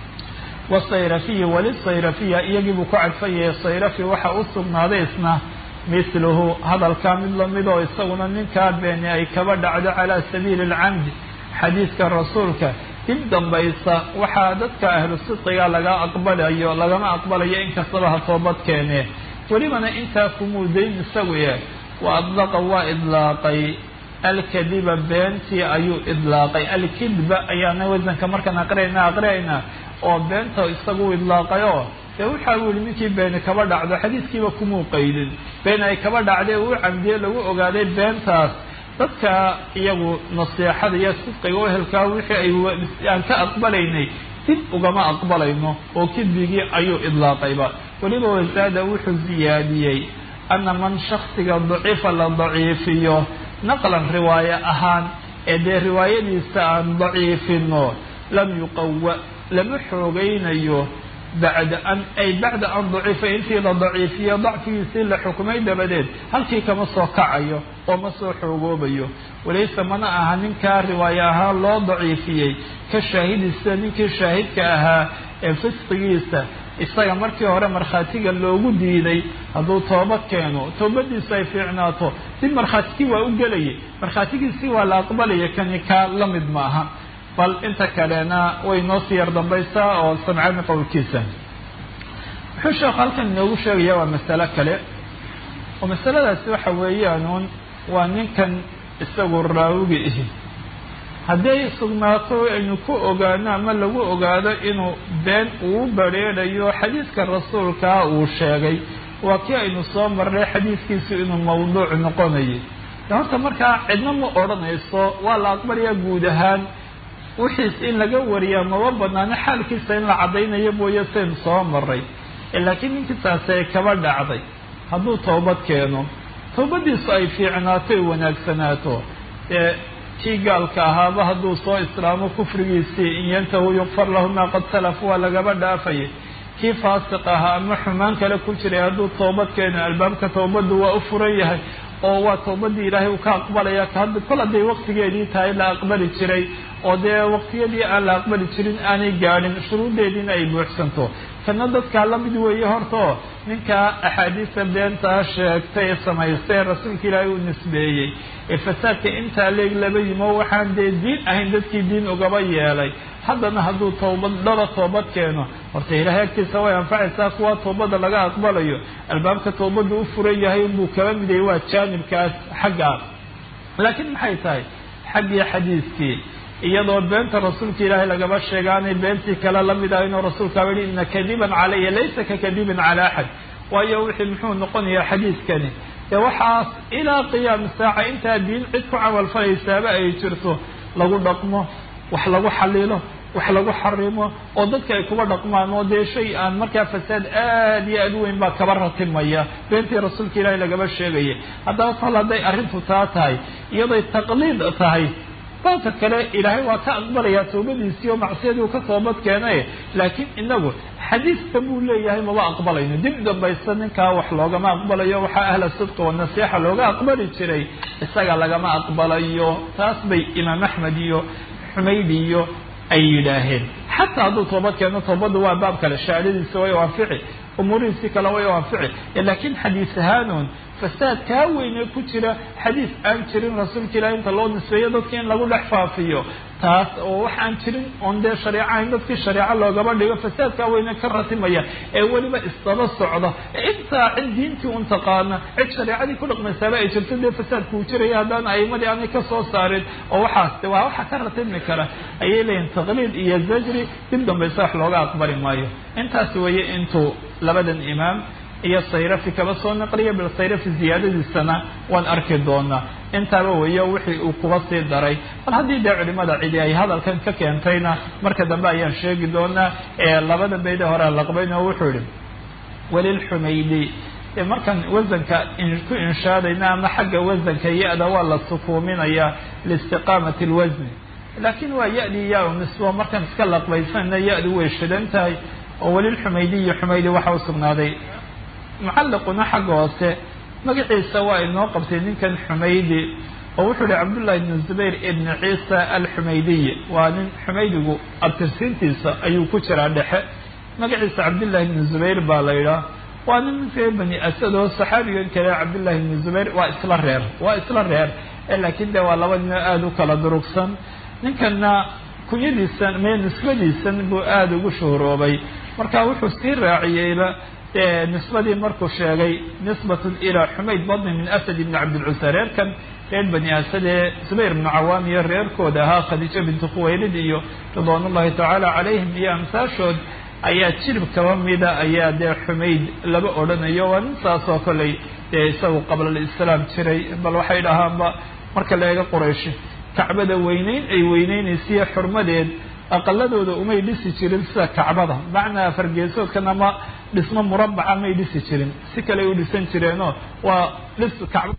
S1: wasayrafiyi walisayrafiya iyagiibuu ku cadfanyayay sayrafi waxa u sugnaaday isna mithluhu hadalkaa mid lamid oo isaguna ninkaa beeni ay kaba dhacdo calaa sabiili alcamdi xadiidka rasuulka dib dambaysa waxaa dadka ahlu sidqiga laga aqbalayo lagama aqbalayo inkastaba ha toobad keenee welibana intaa kumuudayn isagu e wa adlaqa waa idlaaqay alkadiba beentii ayuu idlaaqay alkidba ayaana wasanka markaan aqriyayna aqriyaynaa oo beenta isagu idlaaqayoo dee waxaa u yihi ninkii beeni kaba dhacdo xadiiskiiba kumuu qaydin been ay kaba dhacday uu camdiye lagu ogaaday beentaas dadka iyagu nasiixada iyo sidqiga u helkaa wixii ay aan ka aqbalaynay dib ugama aqbalayno oo kidbigii ayuu idlaaqayba weliba wasaada wuxuu ziyaadiyey ana man shaksiga daciifa la daciifiyo naqlan riwaaye ahaan ee dee riwaayadiisa aan daciifino lam yuqawa lama xoogaynayo bacda an ay bacda an daciifa intii la daciifiyo dacfigiisii la xukumay dabadeed halkii kama soo kacayo oo ma soo xoogoobayo walayse mana aha ninkaa riwaaye ahaan loo daciifiyey ka shaahidisa ninkii shaahidka ahaa ee fisqigiisa isaga markii hore markhaatiga loogu diiday hadduu toobad keeno toobadiisu ay fiicnaato dib markhaatigii waa u gelayay markhaatigiisii waa la aqbalaya kani kaa la mid maaha bal inta kalena way noo sii yar dambaysaa oo samcani qowlkiisa wuxuu sheekhu halkan inoogu sheegaya waa masalo kale oo masaladaasi waxa weeyaanuun waa ninkan isagu raawiga ihi hadday sugnaato aynu ku ogaano ama lagu ogaado inuu been uu badrheedhayo xadiidka rasuulkaa uu sheegay waa kii aynu soo marnay xadiidkiisu inuu mawduuc noqonayay horta markaa cidna ma odhanayso waa la aqbalayaa guud ahaan wixiis in laga wariyaa maba banaano xaalkiisa in la caddaynayo mooye saynu soo maray laakiin ninkiisaasi ay kaba dhacday hadduu toobad keeno toobadiisu ay fiicnaato ay wanaagsanaato ee kii gaalka ahaaba hadduu soo islaamo kufrigiisii in yantahu yukfar lahu maa qad salaf waa lagaba dhaafayay kii faasiq ahaa ama xumaan kale ku jiray hadduu toobad keeno albaabka toobaddu waa u furan yahay oo waa toobadii ilaahay uu ka aqbalaya kol hadday waqtigeedii tahay la aqbali jiray oo dee waqtiyadii aan la aqbali jirin aanay gaadhin shuruuddeediina ay buuxsanto kana dadkaa la mid weeye hortao ninkaa axaadiista beentaa sheegtay ee samaystay ee rasuulka ilaahay uu nisbeeyey ee fasaadka intaa leeg laba yimo waxaan dee diin ahayn dadkii diin ugaba yeelay haddana hadduu toobad dhaba toobad keeno horta ilaahay agtiisa way anfacaysaa kuwa toobadda laga aqbalayo albaabka toobadda u furan yahay unbuu kaba midayay waa jaanibkaas xaggaas laakiin maxay tahay xaggii xadiiskii iyadoo beenta rasuulka ilaahay lagaba sheega aanay beentii kale la mid ahayn oo rasuulkaaba yihi ina kadiban calaya laysa ka kadibin cala axad waayo wixii muxuu noqonayaa xadiiskani dee waxaas ilaa qiyaami saaca intaa diin cid ku camalfalaysaaba ay jirto lagu dhaqmo wax lagu xalilo wax lagu xarimo oo dadka ay kuba dhaqmaan oo dee shay aan markaa fasaad aad iyo aad u weyn baa kaba ratimaya beentii rasuulka ilaahay lagaba sheegaya haddaba kol hadday arrintu taa tahay iyadoy taqliid tahay baabka kale ilaahay waa ka aqbalayaa toobadiisii oo macsiyadii uu ka toobad keenay laakiin inagu xadiiska buu leeyahay maba aqbalayno dib dambaysta ninkaa wax loogama aqbalayo waxaa ahla sidqi wa nasiixa looga aqbali jiray isaga lagama aqbalayo taas bay imaam axmed iyo xumaydi iyo ay yidhaaheen xataa hadduu toobad keeno toobadda waa baab kale shahaadadiisa way anfici umuurihiisii kale way anfici laakiin xadiis ahaanuun fasaad kaa weyne ku jira xadiis aan jirin rasuulka ilahi inta loo nisbeeyo dadki in lagu dhex faafiyo taas oo wax aan jirin oon dee shareecahayn dadkii shareeco loogaba dhigo fasaadkaa weyne ka ratimaya ee weliba isdaba socda ee saa cid diintii un taqaana cid shareecadii ku dhaqmaysaaba ay jirto dee fasaadku uu jiraya haddaan aimadii aanay ka soo saarin oo waxaas de waa waxa ka ratibmi kara ayay leeyihin taqliid iyo zajri dib dambaysa wax looga aqbali maayo intaas weeye intuu labadan imaam iyo sayrafi kaba soo naqliya bal sayrafi ziyaadadiisana waan arki doonaa intaaba weeyo wixii uu kuba sii daray bal haddii dee culimada cidi ay hadalkan ka keentayna marka dambe ayaan sheegi doonaa ee labada bayda hore laqbayn oo wuxuu yihi walilxumaydi markaan wasanka ku inshaadayna ama xagga wasanka ya-da waa la sukuuminayaa liistiqaamati lwasni laakiin waa ya-dii yaa u nisbo markaan iska laqbaysanna ya-du way shidan tahay oo walilxumaydiyi xumaydi waxa u sugnaaday mucallaquna xagga hoose magaciisa waa inoo qabtay ninkan xumaydi oo wuxuu ihi cabdullahi ibn zubayr ibn ciisa alxumaydiyi waa nin xumaydigu abtirsiintiisa ayuu ku jiraa dhexe magaciisa cabdullahi ibn zubayr baa la yidhaah waa nin reer bani asad oo saxaabigan kale cabdullahi ibn zubayr waa isla reer waa isla reer laakiin de waa laba nino aada u kala durugsan ninkana kunyadiisan mee nisbadiisan buu aada ugu shuhuroobay marka wuxuu sii raaciyeyba nisbadii markuu sheegay nisbatun ilaa xumayd badni min asad ibni cabdilcusa reerkan reer bani asad ee zubayr ibnu cawaam iyo reerkooda ahaa khadiijo bintu khuwaylid iyo ridwaan ullahi tacaala calayhim iyo amsaashood ayaa jirib kaba mida ayaa dee xumayd laba odhanayo waa nin saasoo koley dee isagu qabla alislaam jiray bal waxay dhahaanba marka la eega quraysh kacbada weyneyn ay weyneynaysiyo xurmadeed aqaladooda umay dhisi jirin sida kacbada macnaa fargeesoodkan ama dhismo murabaca may dhisi jirin si kale u dhisan jireenoo waa dhis kacba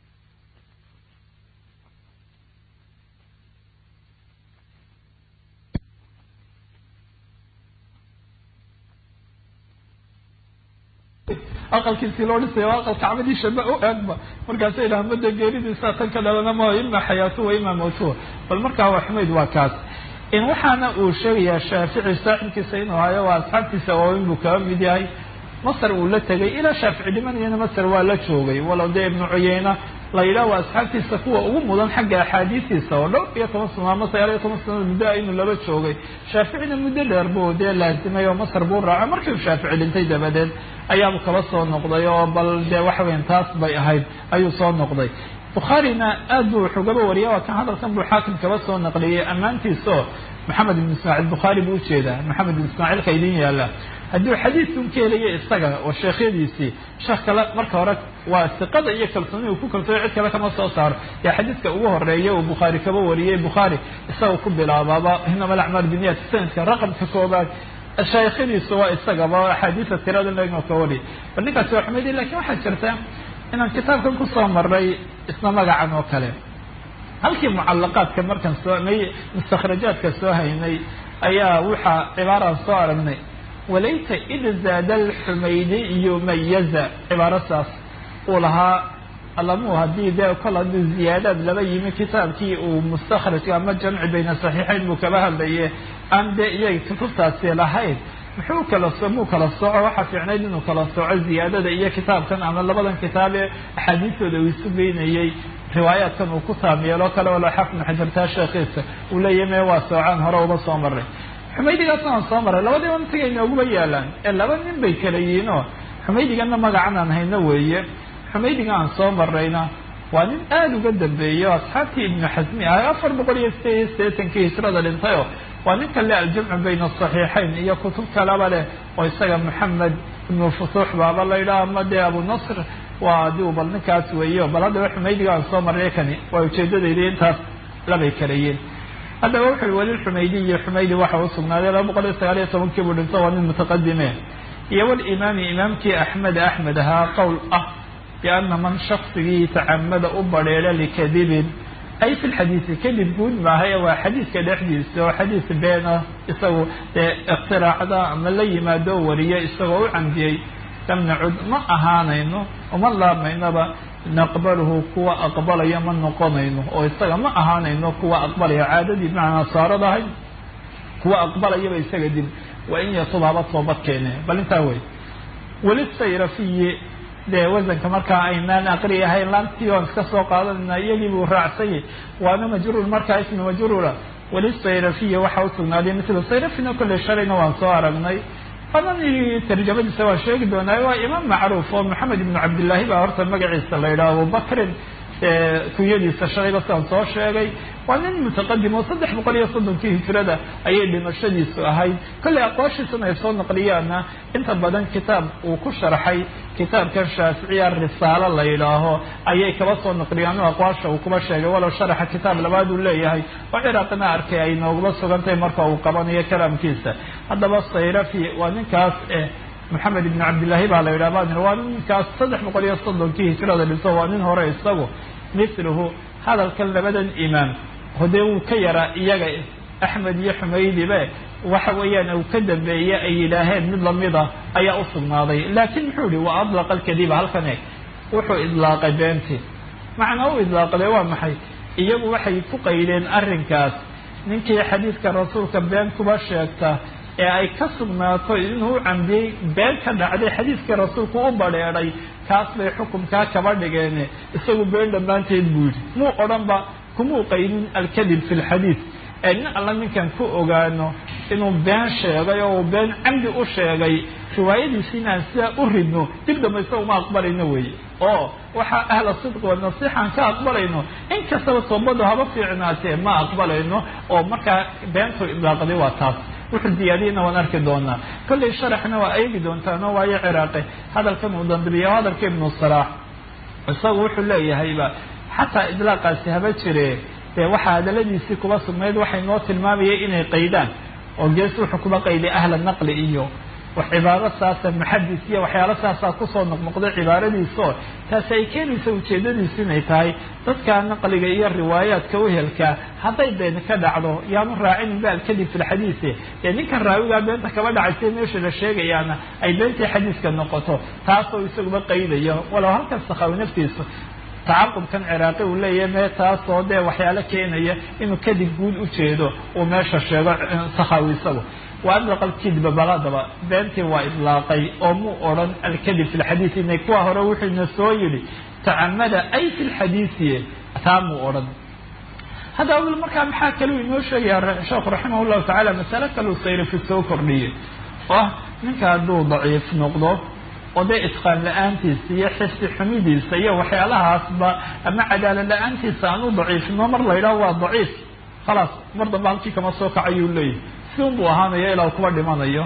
S1: aqalkiisii loo dhisaya waa aqal kacbadii shaba u eegba markaasa idhaha mada geeridiisa tan ka dhalana ma ima xayaatu wa ima mawtuwa bal markaa waa xumayd waa kaas in waxaana uu sheegayaa shaafici saaxibkiisa inuu hayo waa asxaabtiisa waaweyn buu kaba mid yahay masar uu la tegay ilaa shaafici dhimanayana masar waa la joogay walow dee ibnu cuyeyna la yidhaah waa asxaabtiisa kuwa ugu mudan xagga axaadiistiisa oo dhowr iyo toban sano ama sagaal iyo toban sanad muddo inuu laba joogay shaaficina muddo dheer buu dee laazimay oo masar buu raacay markii uu shaafici dhintay dabadeed ayaabuu kaba soo noqday oo bal dee waxa weyan taas bay ahayd ayuu soo noqday bukhaarina aad buu wuxugaba wariya waa kan hadalkan buu xaakim kaba soo naqliyey ammaantiisaoo maxamed ibn ismaaciil bukhaari buu ujeedaa maxamed ibn ismaaciilka idin yaala hadduu xadiidkun ka helayo isaga oo sheekhyadiisii sheekh kale marka hore waa siqada iyo kalsooni uu ku kalsooyo cid kale kama soo saaro yaa xadiidka ugu horeeya uu bukhaari kaba wariyey bukhaari isaga ku bilaabaaba inama alacmaal biniyat sanadka raqamka koobaad shaykhadiisu waa isagaba axaadiisa tirada lagoo ka wariyay bal ninkaasi waa xumeydi lakin waxaa jirta inaan kitaabkan kusoo maray isna magacan oo kale halkii mucalaqaadka markaan soo may mustakhrajaadka soo haynay ayaa waxaa cibaaraan soo aragnay walayta id zaada alxumaydiyu mayaza cibaaro saas uu lahaa alamu haddii dee kol haddii ziyaadaad laba yimi kitaabkii uu mustakhrajka ama jamci bayna saxiixayn buu kaba hadlaye aan dee iyaga kutubtaasi lahayn muxuu kala so muu kala soco waxaa fiicnayd inuu kala soco ziyaadada iyo kitaabkan ama labadan kitaab ee axaadiistooda uu isu geynayey riwaayaadkan uu ku taamyeelo kale walo xafnu xajartaa sheekhiisa uu leeyahy me waa soocaan hore uba soo maray xumaydigaasna aan soo maray labadiiba intiga inooguba yaalaan ee laba nin bay kala yihiin oo xumaydigana magacan aan hayno weeye xumaydiga aan soo marayna waa nin aada uga dambeeyo asxaabtii ibnu xasmi ahay afar boqol iyo sideed iyo sideetankii hijrada dhintayoo waa ninka le aljamcu bayna asaxiixayn iyo kutub kalaba leh oo isaga maxamed ibnu futuux baaba la yidhaha ama dee abu nasr waa adigu bal ninkaas weeyo bal haddaba xumaydiga aan soo marray kani waa ujeedadayda intaas labay kalayiin haddaba wuxu weli xumaydi iyo xumaydi waxa u sugnaaday laba boqol iyo sagaal iyo tobankii buu dhinto waa nin mutaqadime iyo walimaami imaamkii axmed axmed ahaa qowl ah biana man shaksigii tacamada u badheera likadibin ay fi lxadiisi kadib guud maahay waa xadiidka dhexdiisa oo xadiis beena isagu dee ikhtiraacda ama la yimaado wariyo isagoo u candiyey lam nacud ma ahaanayno uma laabmaynaba naqbaluhu kuwa aqbalaya ma noqonayno oo isaga ma ahaanayno kuwa aqbalaya caadadii macnaa saaradahay kuwa aqbalayaba isaga dib waa in yatub haba toobad keene bal intaa wey weli sayrafiyi dee wasanka markaa aynaan aqri ahayn laantii oan iska soo qaadanayna iyagii buu raacsanyay waana majruur markaa ismi majruura weli sayrafiya waxa u sugnaaday misla sayrafina kolley shalayna waan soo aragnay anani tarjamadiisa waa sheegi doonaa waa imaam macruuf oo maxamed ibnu cabdillaahi baa horta magaciisa la yidhaha abubakrin kunyadiisa shalayba sidaan soo sheegay waa nin mutaqadim oo saddex boqol iyo soddonkii hijrada ayay dhimashadiisu ahayd kollay aqwaashiisana ay soo naqliyaana inta badan kitaab uu ku sharxay kitaabkan shaaficiya risaalo la yidhaaho ayay kaba soo naqliyaan oo aqwaasha uu kuba sheegay walow sharaxa kitaab labaad uu leeyahay oo ciraaqina arkay ay noogula sugantahay marka uu qabanayo kalaamkiisa haddaba sayrafi waa ninkaas maxamed ibn cabdillaahi baa la yidhaha baa waa ninkaas saddex boqol iyo soddonkii hijrada dhiso waa nin hore isagu mithluhu hadalkan labadan imaam hodee wuu ka yaraa iyaga axmed iyo xumaydibe waxa weeyaan uu ka dambeeye ay yidhaaheen mid lamida ayaa u sugnaaday laakiin muxuu yihi waa adlaqa alkadiba halkan eeg wuxuu idlaaqay beentii macnaa u idlaaqday waa maxay iyagu waxay ku qaydeen arrinkaas ninkii xadiidka rasuulka been kuba sheegta ee ay ka sugnaato inuu u cambiyey been ka dhacday xadiidkii rasuulku u badheedhay kaas bay xukumkaa kaba dhigeen isagu been dhammaanteed buu yidhi muu odhanba kumuu qaydin alkadib fi lxadiid ee nin alla ninkan ku ogaano inuu been sheegay oo uu been camdi u sheegay riwaayadiisi inaan sidaa u ridno dib dambaysa uma aqbalayno weeye oo waxaa ahla sidqi wa nasiixaan ka aqbalayno in kastaba toobadu haba fiicnaatee ma aqbalayno oo markaa beentu idlaaqday waa taas wuxuu diyaadiyana waan arki doonaa kollay sharaxna waa eegi doontaano waayo ciraaqe hadalkan uu dambibiya hadalka ibnu salaax isagu wuxuu leeyahayba xataa idlaaqaasi haba jire dee waxaa hadaladiisii kuba sugnayd waxay noo tilmaamayay inay qaydaan oo gees wuxuu kuba qayday ahla naqli iyo wax cibaaro saasa muxadis iyo waxyaalo saasaa kusoo noqnoqday cibaaradiisaoo taasi ay keenaysa ujeedadiisu inay tahay dadka naqliga iyo riwaayaadka uhelka hadday been ka dhacdo yaanu raacinin ba alkadib fi lxadiise dee ninkan raawigaa beenta kaba dhacaysa meesha la sheegayaana ay beentii xadiiska noqoto taasoo isaguba qaydayo walow halkan sakhawi naftiisu tacaqubkan ciraaqi uu leeyahay mee taasoo dee waxyaalo keenaya inuu kadib guud ujeedo uu meesha sheego sakhawi isagu wa adlaqa alkidba baladaba beentii waa idlaaqay oo muu odhan alkadib fi lxadiid inay kuwa hore wuxuuna soo yidhi tacamada ay fi lxadiisi taa muu odhan haddaba markaa maxaa kaluu inoo sheegaya sheekhu raximah llahu tacala masale kaluu sayrafi soo kordhiyey oo ah ninka hadduu daciif noqdo oo dee itqaan la-aantiisa iyo xifsi xumidiisa iyo waxyaalahaasba ama cadaalad la-aantiisa aan u daciifino mar la yidhaho waa daciif khalaas mar dambe halkii kama soo kacayuu leeyahy si un buu ahaanayo ilaa kuba dhimanayo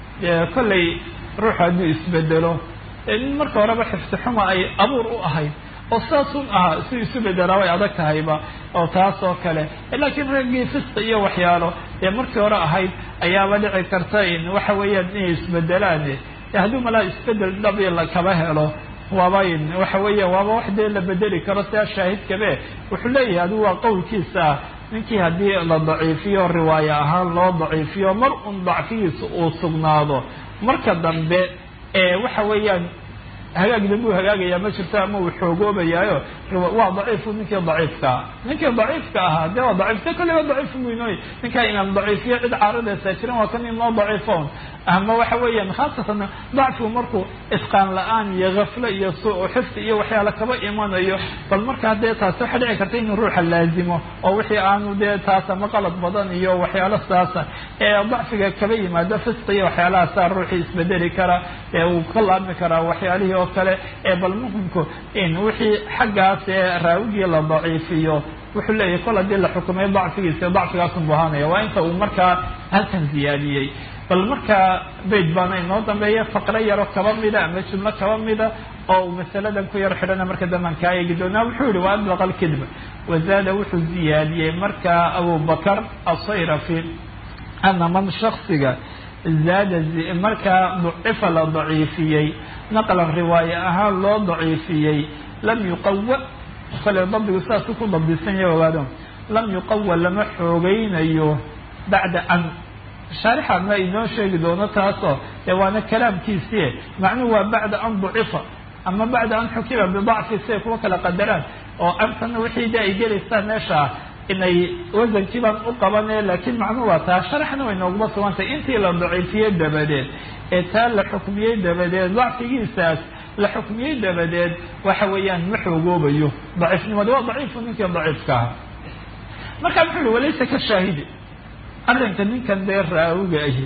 S1: kollay ruuxu hadduu isbedelo nin marka horeba xifsi xuma ay abuur u ahayd oo saasun ahaa si isu bedelaa way adag tahayba oo taas oo kale laakiin raggii fisqi iyo waxyaalo dee markii hore ahayd ayaaba dhici karta in waxa weeyaan inay isbedelaan hadduu malaa isbedel dhabi lakaba helo waaba waxa weeya waaba wax dee la bedeli karo sidaa shaahidkabe wuxuu leeyahay adigu waa qowlkiisa ah ninkii haddii la daciifiyo riwaayo ahaan loo daciifiyo mar un dacfigiisa uu sugnaado marka dambe ee waxa weeyaan hagaag dambuu hagaagayaa ma jirto ama uu xoogoobayaayo waa daciifu ninkii daciifkaa ninkii daciifka ahaa dee waa daciifta kolleyba daciif weynooy ninkaa imaam daciifiyo cid caaradaysaa jiran waa kan inoo daciifoon ama waxa weeyaan khaasatan dacfigu markuu isqaan la-aan iyo kaflo iyo suu xifdi iyo waxyaala kaba imanayo bal markaa dee taasi waxaa dhici karta inuu ruuxa laazimo oo wixii aanu dee taas ama qalad badan iyo waxyaalo saasa ee dacfiga kaba yimaado fisqi iyo waxyaalahaasa ruuxii isbedeli kara ee uu ka laabmi karaa waxyaalihii oo kale ee bal muhimku in wixii xaggaas ee raawigii la daciifiyo wuxuu leeyahay kol haddii la xukumay dacfigiisa dacfigaasun buu ahaanaya waa inta uu markaa halkan ziyaadiyey bal markaa bayd baana inoo dambeeya faqro yaro kaba mida ama jumlo kaba mida oo uu masaladan ku yar xidhana marka damban kaa eegi doonaa wuxuu yihi wa adlaqa alkidba wazaada wuxuu ziyaadiyey markaa abubakar asayrafi ana man shaksiga zaada markaa ducifa la daciifiyey naqlan riwaaye ahaan loo daciifiyey lam yuqawa kale dabdigu sidaasuu ku dabdisan yahay ogaado lam yuqawa lama xoogeynayo bacda an shaarixa ma inoo sheegi doono taasoo dee waana kalaamkiisii macnuhu waa bacda an ducifa ama bacda an xukima bidacfi siay kuwa kala qadaraan oo antana wixii de ay gelaysaan meesha inay wasankii baan u qabane laakiin macnuhu waa taa sharaxna way nooguma sugantay intii la daciifiyey dabadeed ee taa la xukmiyey dabadeed dacfigiisaas la xukmiyey dabadeed waxa weeyaan ma xoogoobayo daciifnimada waa daciifu ninkii daciifka ahaa marka muxuu uhi walaysa ka shaahidi arrinka ninkan dee raawiga ahi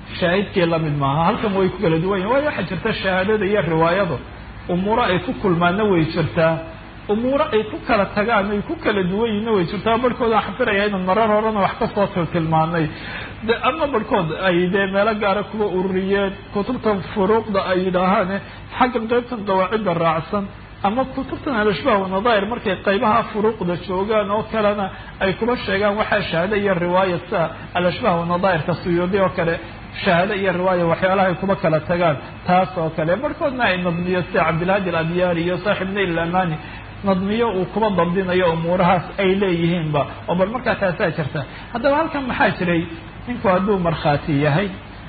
S1: shaahidkii lamid maaha halkan way ku kala duwan yihin waayo waxaa jirta shahaadada iyo riwaayadu umuuro ay ku kulmaanna way jirtaa umuuro ay ku kala tagaan ay ku kala duwan yihinna way jirtaa barhkood aan xafiraya inaan marar horena wax kasoo tiltilmaanay de ama barhkood ay dee meelo gaara kuwa ururiyeen kutubtan furuuqda ay yidhaahaan xaggan qaybtan qawaacidda raacsan ama kutubtan alashbaah wanadair markay qaybaha furuuqda joogaan oo kalena ay kuba sheegaan waxaa shahaado iyo riwaaya sida alashbaah wanadairka suyuudi oo kale shahaado iyo riwaaya waxyaalaha ay kuba kala tagaan taas oo kale barhkoodna ay nadmiyo sida cabdilhaadi aladyaari iyo saaxib nail amani nadmiyo uu kuba dabdinayo umuurahaas ay leeyihiinba oo bal markaa taasaa jirta haddaba halkan maxaa jiray ninku hadduu markhaati yahay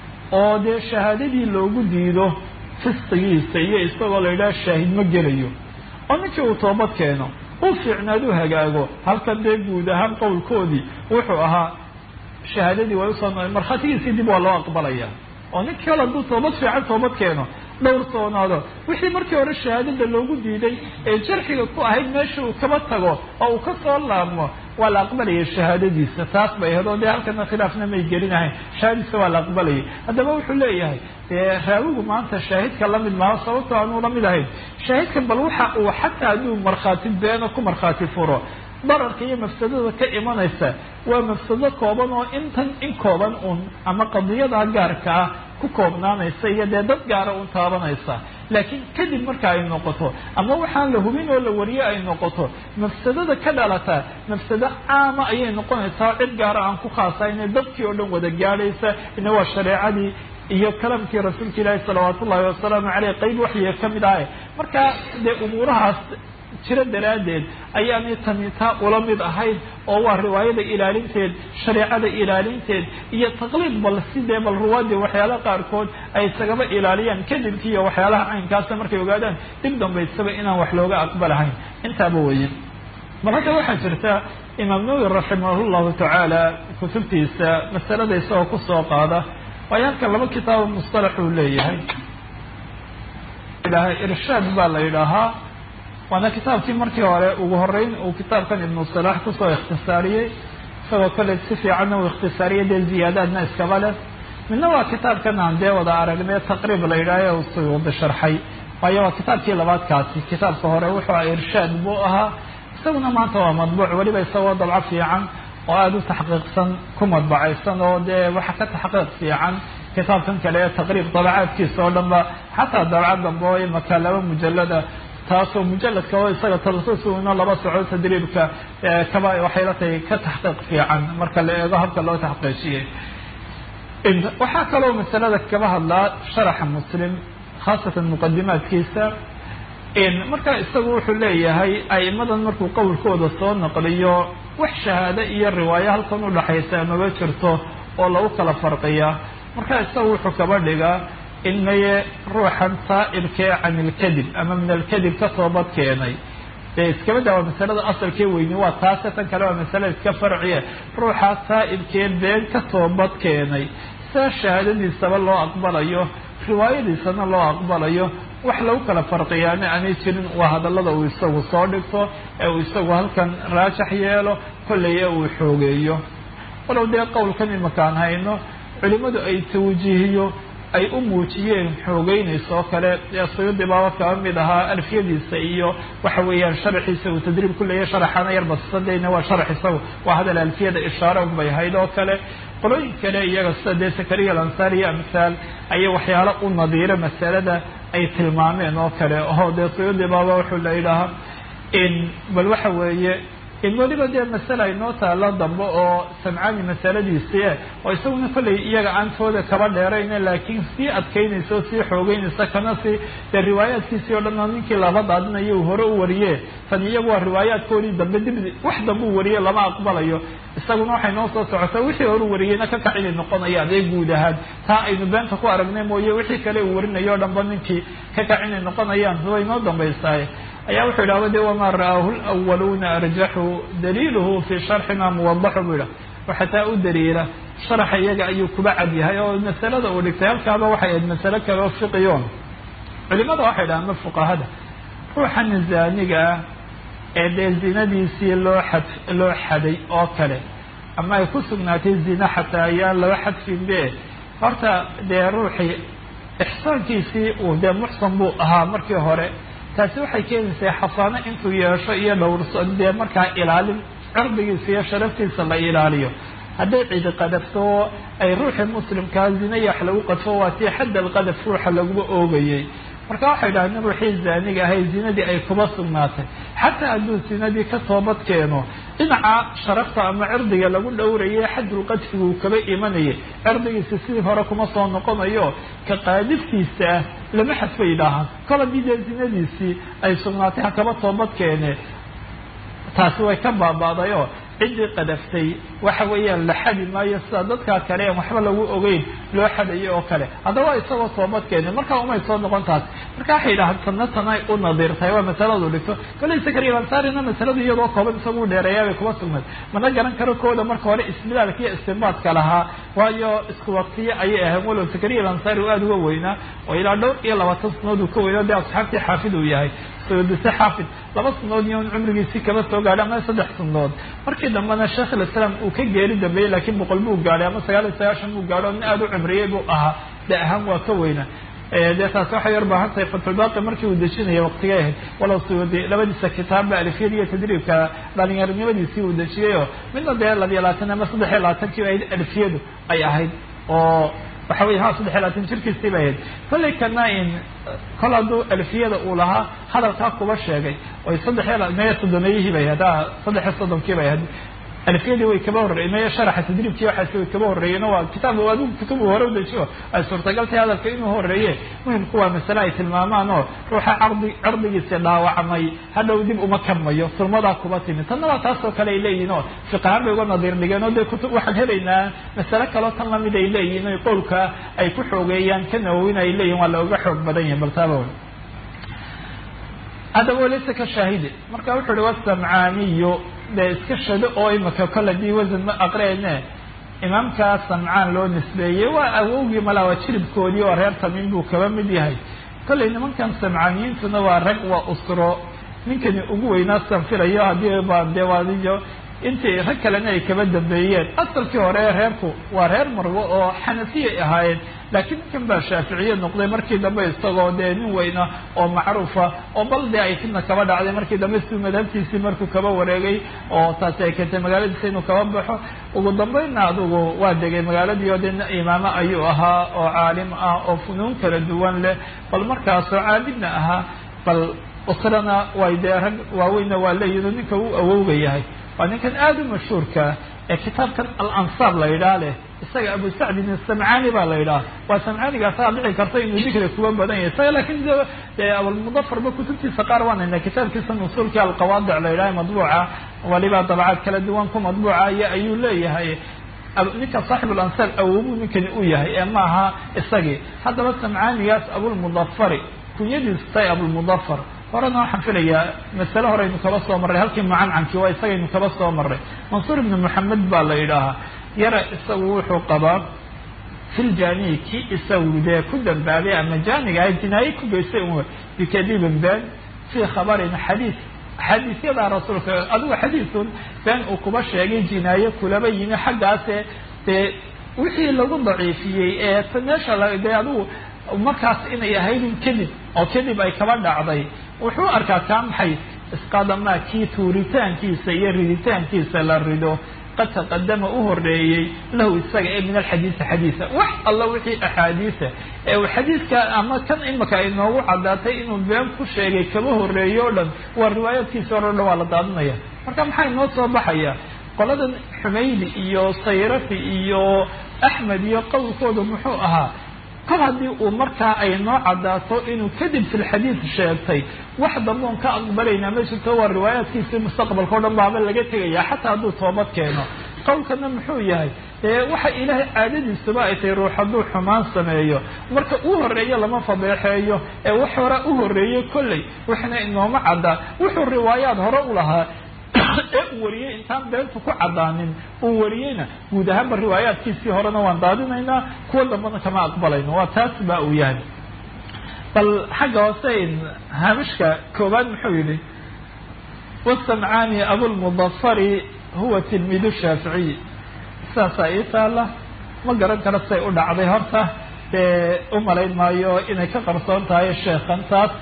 S1: oo dee shahaadadii loogu diido fisqigiisa iyo isagoo la yidhaha shaahid ma gelayo oo ninkii uu toobad keeno u fiicnaad u hagaago halkan dee guud ahaan qowlkoodii wuxuu ahaa shahaadadii way usoo no markhaatigiisii dib waa loo aqbalaya oo ninkii kale hadduu toobad fiican toobad keeno dhowr soonaado wixii markii hore shahaadada loogu diiday ee jarxiga ku ahayd meesha uu kaba tago oo uu ka soo laabmo waa la aqbalayay shahaadadiisa taas bay ahayd oo dee halkana khilaafna may gelinahayn shahaadadiisa waa la aqbalayay haddaba wuxuu leeyahay dee raawigu maanta shaahidka lamid maaha sababtoo aanuu lamid ahayn shaahidkan bal waxa uu xataa hadduu markhaati beeno ku markhaati furo dararka iyo mafsadada ka imanaysa waa mafsado kooban oo intan in kooban un ama qadiyada gaarka ah ku koobnaanaysa iyo dee dad gaara un taabanaysa laakiin kadib marka ay noqoto ama waxaan la hubin oo la wariye ay noqoto mafsadada ka dhalata mafsado caama ayay noqonaysaa cid gaara aan ku khaasayne dadkii oo dhan wada gaadhaysa ina waa shareecadii iyo kalamkii rasuulka ilaahi salawaat ullahi wasalaamu caleyh qeyb waxyiga ka mid ahay marka dee umuurahaas jiro daraaddeed ayaanay tani taa ula mid ahayn oo waa riwaayada ilaalinteed shareecada ilaalinteed iyo taqliid bal sidee bal ruwaadii waxyaalaha qaarkood ay isagaba ilaaliyaan kadibkii iyo waxyaalaha caynkaasa markay ogaadaan dib dambaysaba inaan wax looga aqbalahayn intaaba weeye bal hadda waxaa jirta imaam nawowi raximah llahu tacaala kutubtiisa masalada isagoo kusoo qaada waayo halkan laba kitaabo mustalax uu leeyahay irshaad baa la yidhaahaa waana kitaabkii markii hore ugu horeyn uu kitaabkan ibnu salaax kusoo ikhtisaariyey isagoo kale si fiicanna uu ikhtisaariyey dee ziyaadaadna iskaba leh midna waa kitaabkan aan dee wada aragnay taqriib la yidhaaha u suyuudi sharxay waayo waa kitaabkii labaadkaasi kitaabka hore wuxuu aha irshaad buu ahaa isaguna maanta waa madbuuc weliba isagoo dabco fiican oo aada u taxqiiqsan ku madbacaysan oo dee waxa ka taxqiiq fiican kitaabkan kale ee taqriib dabacaadkiisa oo dhan ba xataa dabcad dambe oo imaka laba mujalada taasoo mujaladka oo isaga talasusuina laba soco tadriibka kaba waxay la tahay ka taxqiiq fiican marka la eego habka loo taxqiijiyey waxaa kaloo masalada kaba hadlaa sharaxa muslim khaasatan muqadimaadkiisa marka isagu wuxuu leeyahay a'imadan markuu qowlkooda soo naqliyo wax shahaado iyo riwaayo halkan udhaxaysa maba jirto oo lagu kala farqiya marka isagu wuxuu kaba dhigaa in maye ruuxan saa'ilkee can ilkadib ama min alkadib ka toobad keenay dee iskaba daa waa masalada asalkee weyni waa taase tan kale waa masale iska farciye ruuxaa saa'ilkee been ka toobad keenay saa shahaadadiisaba loo aqbalayo riwaayadiisana loo aqbalayo wax lagu kala farqiyaana aanay jirin waa hadallada uu isagu soo dhigto ee uu isagu halkan raajax yeelo kolley ee uu xoogeeyo walow dee qowlkan imakaan hayno culimadu ay tawjiihiyo ay u muujiyeen xoogeynaysa oo kale ee suyuudi baaba kaba mid ahaa alfiyadiisa iyo waxa weeyaan sharaxiisa uu tadriib ku leeyahy sharaxana yar basadayna waa sharax isagu waa hadal alfiyada ishaare unbay ahayd oo kale qolooyin kale iyaga sida dee sakariya alansariya amhaal ayay waxyaalo u nadiiro masalada ay tilmaameen oo kale oo dee suyuudi baaba wuxuu la yidhaahaa in bal waxa weeye in weliba dee masale ay noo taalo dambe oo samcaani masaladiisii oo isaguna kollay iyaga aantooda kaba dheerayna laakiin sii adkaynaysa oo sii xoogeynaysa kana si dee riwaayaadkiisii oo dhan oo ninkii laba daadinayo uu hore u wariye tan iyagu waa riwaayaadkoodii dambe dib wax dambe u wariye lama aqbalayo isaguna waxay noo soo socotaa wixii hore u wariyeyna ka kac inay noqonayaan ee guud ahaan taa aynu beenta ku aragnay mooye wixii kale uu warinayo o dhanba ninkii ka kac inay noqonayaan way noo dambaysaay ayaa wuxuu yidhahda de wamaa ra'aahu lwaluuna arjaxu daliiluhu fii sharxina muwadaxu buu yidhah waxataa u daliila sharaxa iyaga ayuu kuba cad yahay oo masalada uu dhigtay halkaaba waxay ahayd masale kale oo fiqiyoon culimada waxay dhahaan ma fuqahada ruuxan zaaniga ah ee dee zinadiisii loo xad loo xaday oo kale ama ay ku sugnaatay zina xataa ayaan laba xadfinbe horta dee ruuxii ixsaankiisii uu dee muxsan buu ahaa markii hore taasi waxay keenaysaa xasaano intuu yeesho iyo dhowrso dee markaa ilaalin cirdigiisa iyo sharaftiisa la ilaaliyo hadday cidi qadafto ay ruuxii muslimkaa zinaya wax lagu qadfo waa tii xadda alqadaf ruuxa laguma oogayay marka waxay dhahdeen ruuxii zaaniga ahay zinadii ay kuba sugnaatay xataa hadduu zinadii ka toobad keeno dhinaca sharafta ama cirdiga lagu dhowrayay xaddulqadfigu uu kaba imanayay cirdigiisa sidii hore kuma soo noqonayo ka qaadiftiisa ah lama xadfay yidhaahaan kol haddii dee zinadiisii ay sugnaatay ha kaba toobad keene taasi way ka baaba'dayoo ciddii qadaftay waxa weeyaan la xadi maayo sida dadkaa kale en waxba lagu ogeyn loo xadayo oo kale haddaba isagoo toobad keenay markaa umay soo noqon taas marka waxay yidhahaan tanna tanay u nadiirtahay waa masaladu dhigto kole sakariya ansaarina masaladu iyadoo kooban isagu dheereeyaabay kuma sugnayd mana garan karo kooda marka hore isbilaalka iyo istinbaadka lahaa waayo isku waqtiye ayay ahayn walow sakariya alansaari uu aada uga weynaa oo ilaa dhowr iyo labaatan sanaod uu ka weynaa dee asxaabtii xaafid uu yahay sodise xaafid laba sanadood iyo cumrigiisii kaba soo gaadhay ama saddex sanadood markii dambena sheekh islaam uu ka geeri dambeeyey laakiin boqol buu gaadhay ama sagaal iyo sagaashan buu gaadho nin aada u cimriyey buu ahaa de ahaan waa ka weyna dee taasi waxay yar baahan tahay fatxulbaaqi markii uu dejinaya waqtigay ahayd walow suudi labadiisa kitaabba alifyada iyo tadriibka dhalinyaronimadiisii uu dejiyayoo midna dee labiyo labaatan ama saddex iyo labaatankiiba ahayd alifyadu ay ahayd oo waxa wey ha saddex iyo labaatan jirkiisii bay ahayd kollay kana in kol hadduu alfiyada uu lahaa hadalkaa kuba sheegay oy saddex iyo maya soddonayihii bay ahayd saddex iyo soddonkii bay ahayd alfiyadii way kaba horreeyeen maya sharaxa tadriibkii waxaasi way kaba horreeyeen waa kitaab adigu kutubu hore u dejiyo ay suurtagal tahay hadalka inuu horreeye muhimku waa masale ay tilmaamaan oo ruuxa cardi cirdigiisi dhaawacmay hadhow dib uma kamayo surmadaa kuba timi tanna waa taasoo kale ay leeyihin oo fiqahaan bay uga nadiir dhigeen oo dee kutub waxaan helaynaa masale kaloo tan lamid ay leeyihin o qowlka ay ku xoogeeyaan ka nawowin ay leeyihin waa looga xoog badan yahay baltaaba haddaba laysa ka shaahidi marka wuxuu uhi wasamcaaniyo dee iska shado oo imika kole dii wasan ma aqreene imaamkaa samcaan loo nisbeeyey waa awowgii malaa waa jiribkoodii oo reer tamiim buu kaba mid yahay kollay nimankan samcaaniyiintuna waa rag waa usro ninkani ugu weynaa san filayo haddii baa dee waadiyo intii rag kalena ay kaba dambeeyeen asalkii hore reerku waa reer marwo oo xanafiyay ahaayeen laakiin ninkan baa shaaficiye noqday markii dambe isagoo dee nin weyna oo macruufa oo bal dee ay fidna kaba dhacday markii dambe siduu madhabtiisii markuu kaba wareegay oo taasi ay keentay magaaladiisa inuu kaba baxo ugu dambeynna adugu waa degay magaaladii oo dee imaamo ayuu ahaa oo caalim ah oo funuun kala duwan leh bal markaasoo caabidna ahaa bal usrana way dee rag waaweynna waa leeyihin ninka uu awowga yahay waa ninkan aada u mashhuurkaa ee kitaabkan alansaab la yidhaah leh isaga abu sacdin asamcaani baa la yidhaha waa samcaanigaasaa dhici karta inuu dikri kuba badan yahay isaga laakiin de abulmudafarba kutubtiisa qaar waan haynaa kitaabkiisa nusuulkii alqawaadic la yidhaha madbuuca waliba dabacaad kala duwan ku madbuuca iyo ayuu leeyahay ninka saaxib alansaab awowbuu ninkani u yahay ee maaha isagii haddaba samcaanigaas abulmudafari kunyadiisu tahay abulmudafar horena waxaan filayaa masale horeynu kaba soo marray halkii mucancankii waa isagaynu kaba soo marray mansuur ibnu moxamed baa la yidhaahaa yara isagu wuxuu qabaa filjaniyi kii isagu dee ku dambaabay ama jaaniga ahay jinaaye ku geystay un bikadibin been fii khabarin xadiis xadiisyadaa rasuulka adigu xadiisun been uu kuba sheegay jinaaye kulaba yimi xaggaase dee wixii lagu daciifiyey ee meesha dee adigu markaas inay ahaydin kadib oo kadib ay kaba dhacday wuxuu arkaa kaa maxay isqadamaa kii tuuritaankiisa iyo riditaankiisa la rido qad taqadama u horeeyey lahu isaga ee min alxadiisi xadiisa wax alla wixii axaadiisa ee uu xadiiska ama kan imika ay noogu caddaatay inuu been ku sheegay kaba horeeyo o dhan waa riwaayaadkiisa hore o dhan waa la daadinaya marka maxaa inoo soo baxaya qoladan xumaydi iyo sayrafi iyo axmed iyo qowlkooda muxuu ahaa kol haddii uu markaa ay noo caddaato inuu kadib filxadiid sheegtay wax damboon ka aqbalaynaa ma jirto waa riwaayaadkiisii mustaqbalka o dhan baaba laga tegaya xataa hadduu toobad keeno qowlkana muxuu yahay dee waxa ilaahay caadadiisuba ay tahay ruux hadduu xumaan sameeyo marka uu horeeyo lama fadeexeeyo ee wax hore u horeeyey kolley waxna inooma caddaa wuxuu riwaayaad hore u lahaa ee uu wariyey intaan beentu ku caddaanin uu wariyeyna guud ahaanba riwaayaadkiisii horena waan daadinaynaa kuwa dambana kama aqbalayno waa taas ba uu yahay bal xagga hoose haamishka koobaad muxuu yihi wasamcaani abulmudafari huwa tilmiidu shaaficiyi saasaa ii taala ma garan karo say u dhacday horta dee u malayn maayo inay ka qarsoon tahay sheekhan taas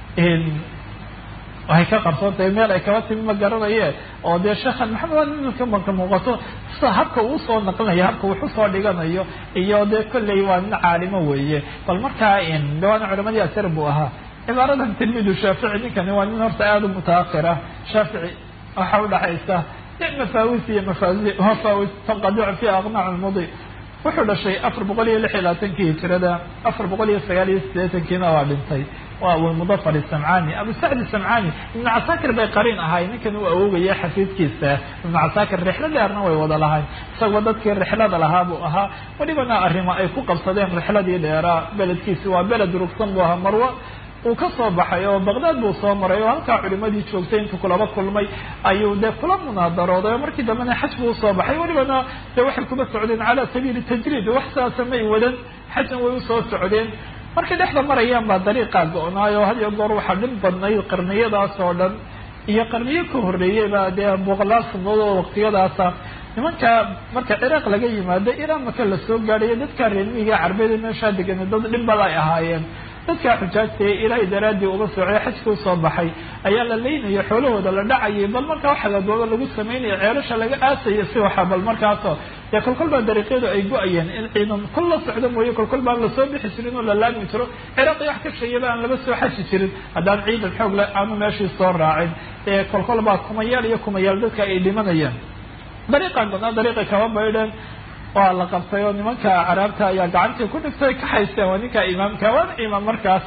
S1: waxay ka qarsoon tahay meel ay kaba timi ma garanaye oo dee sheekhan maxamed imika marka muuqato sida habka uu soo naqlinayo habka wuxu soo dhiganayo iyo dee kolley waa nin caalimo weeye bal markaa dhawaana culamadii asar buu ahaa cibaaradan tilmiidu shaafici ninkani waa nin horta aada u mutaakira shaafici waxa udhaxaysa mafaawis iyo mafaawis mafaawis tanqadicu fi aqnaac lmudi wuxuu dhashay afar boqol iyo lix iyo labaatankii hijirada afar boqol iyo sagaal iyo siddeetankiina waa dhintay waa abulmudafar isamcani abu sacd isamcani ibnu casaakir bay qariin ahay ninkan uu awoogaya xafiidkiisa ibnu casaakir rixlo dheerna way wada lahayn isagoo dadkii rixlada lahaa buu ahaa welibana arrimo ay ku qabsadeen rixladii dheeraa beledkiisi waa beled rugsan buu ahaa marwa uu ka soo baxay oo baqdaad buu soo maray oo halkaa culimadii joogtay intuu kulaba kulmay ayuu dee kula munaadarooday oo markii dambena xaj buu usoo baxay welibana dee waxay kuba socdeen cala sabiili tajriid wax saasa may wadan xajna way usoo socdeen markay dhexda marayaan baa dariiqaa go-naayo had iyo goor waxaa dhib badnayd qarniyadaas oo dhan iyo qarniyo ka horreeyey baa dee boqolaal sanadood oo waqtiyadaasa nimanka marka ciraaq laga yimaado iraan maka lasoo gaadhayo dadka reermihiga carbeed meeshaa degana dad dhibbada ay ahaayeen dadkaa xujaajta ee ilaahay daraaddii uga socday xajka usoo baxay ayaa la leynaya xoolahooda la dhacayay bal markaa waxagaadooba lagu sameynaya ceelasha laga aasayo si waxa bal markaasoo dee kolkol baa dariiqyadu ay go-ayeen in ciidan kol la socdo mooye kolkol baan lasoo bixi jirin oo la laami jiro ciraaqi wax ka sheeyaba aan laba soo xaji jirin haddaan ciidan xoog le aanu meeshii soo raacin ee kolkol baa kumayaal iyo kumayaal dadka ay dhimanayaan dariiqan badnaa dariiqay kaba baydheen waa la qabtay oo nimanka caraabta ayaa gacantii ku dhigtay ka haysteen waa ninka imaamka waana imaam markaas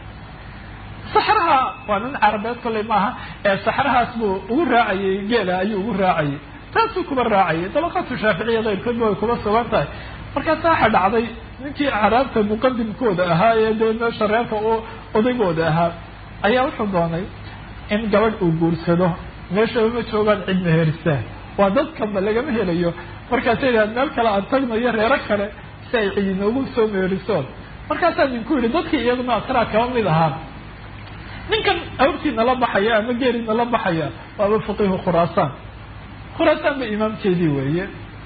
S1: saxraha waa nin carabeed kolley maaha ee saxrahaas buu ugu raacayay geela ayuu ugu raacayay taasuu kuba raacayay dabaqatu shaaficiya keyrkoodba way kuba sugan tahay markaasa waxa dhacday ninkii caraabta muqadimkooda ahaa ee dee meesha reerka u odaygooda ahaa ayaa wuxuu doonay in gabadh uu guursado meeshaba ma joogaan cid meherisa waa dadkanba lagama helayo markaasa idhaad meel kale aan tagnayo reero kale si ay cidi noogu soo meerisoon markaasaa ninku yidhi dadkii iyaguna asraa kaba mid ahaa ninkan awrtiina la baxaya ama geeriina la baxaya waaba faqiihu khuraasaan khuraasaan ba imaamkeedii weeye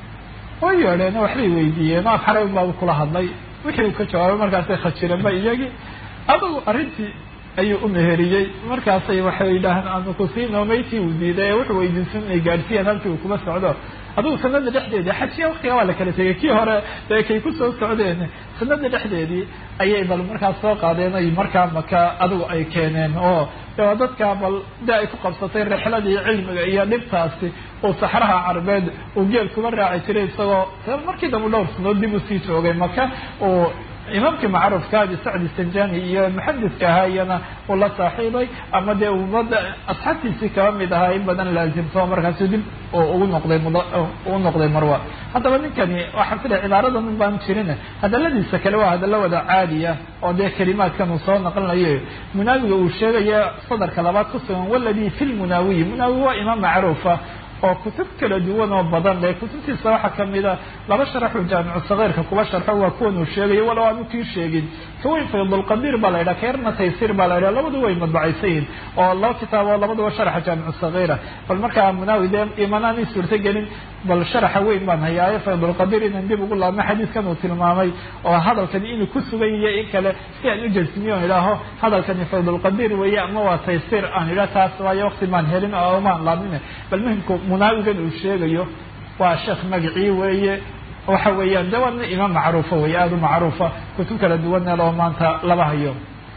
S1: way yeedheen waxbay weydiiyeen af xaray unbaaba kula hadlay wixii uu ka jawaabay markaasay khajireenba iyagii adugu arrintii ayuu u meheriyey markaasay waxay yidhaahaan aanu kusiino maytii uu diiday ee wuxuu weydiisan inay gaadhsiiyaan halkii uu kuma socdo adugu sanada dhexdeedii xajiya waktiga waa la kala tegay kii hore dee kay kusoo socdeen sanada dhexdeedii ayay bal markaas soo qaadeen ay markaa maka adigu ay keeneen oo de waa dadkaa bal de ay ku qabsatay rixladii cilmiga iyo dhibtaasi uu saxraha carbeed uu geel kuma raaci jiray isagoo markii dambe dhowr sanood dib usii joogay maka uu imaamkii macruufka abi sacdi sanjani iyo muxadidka ahaa iyana uu la saaxiibay ama dee umada asxaabtiisii kaba mid ahaa in badan laazimto markaasu dib ugu noqday ugu noqday marwa haddaba ninkani waxaan filaya cibaarada min baan jirin hadaladiisa kale waa hadallo wada caadiya oo dee kelimaadkan uu soo naqlinayo munaawiga uu sheegaya sadarka labaad ku sugan waladi fi lmunaawiyi munaawi waa imaam macruufa oo kutub kala duwan oo badan le kutubtiisa waxaa kamida laba sharaxuu jaamicu sagiirka kuba sharxo waa kuwan uu sheegayo walow aanu kii sheegin kaweyn faydulqadiir baa la yidhaha keerna taysir baa la yidhaha labadu way madbacaysayihin oo laba kitaabo labaduba sharaxa jaamicu sagiira bal markaa munaawi dee imanaanay suurto gelin bal sharaxa weyn baan hayaayo faydulqadiir inaan dib ugu laabno xadiiskan uu tilmaamay oo hadalkani inuu ku sugan yahay in kale si aan u jasmiyo on idhaaho hadalkani faydulqadiir weeye ama waa taysir aan idhaha taas waayo waqti maan helin oo maan laabnin bal muhimku munaawigan uu sheegayo waa sheekh magacii weeye waxa weeyaan de waa nin imaam macruufa weeye aada u macruufa kutub kala duwanna loo maanta laba hayo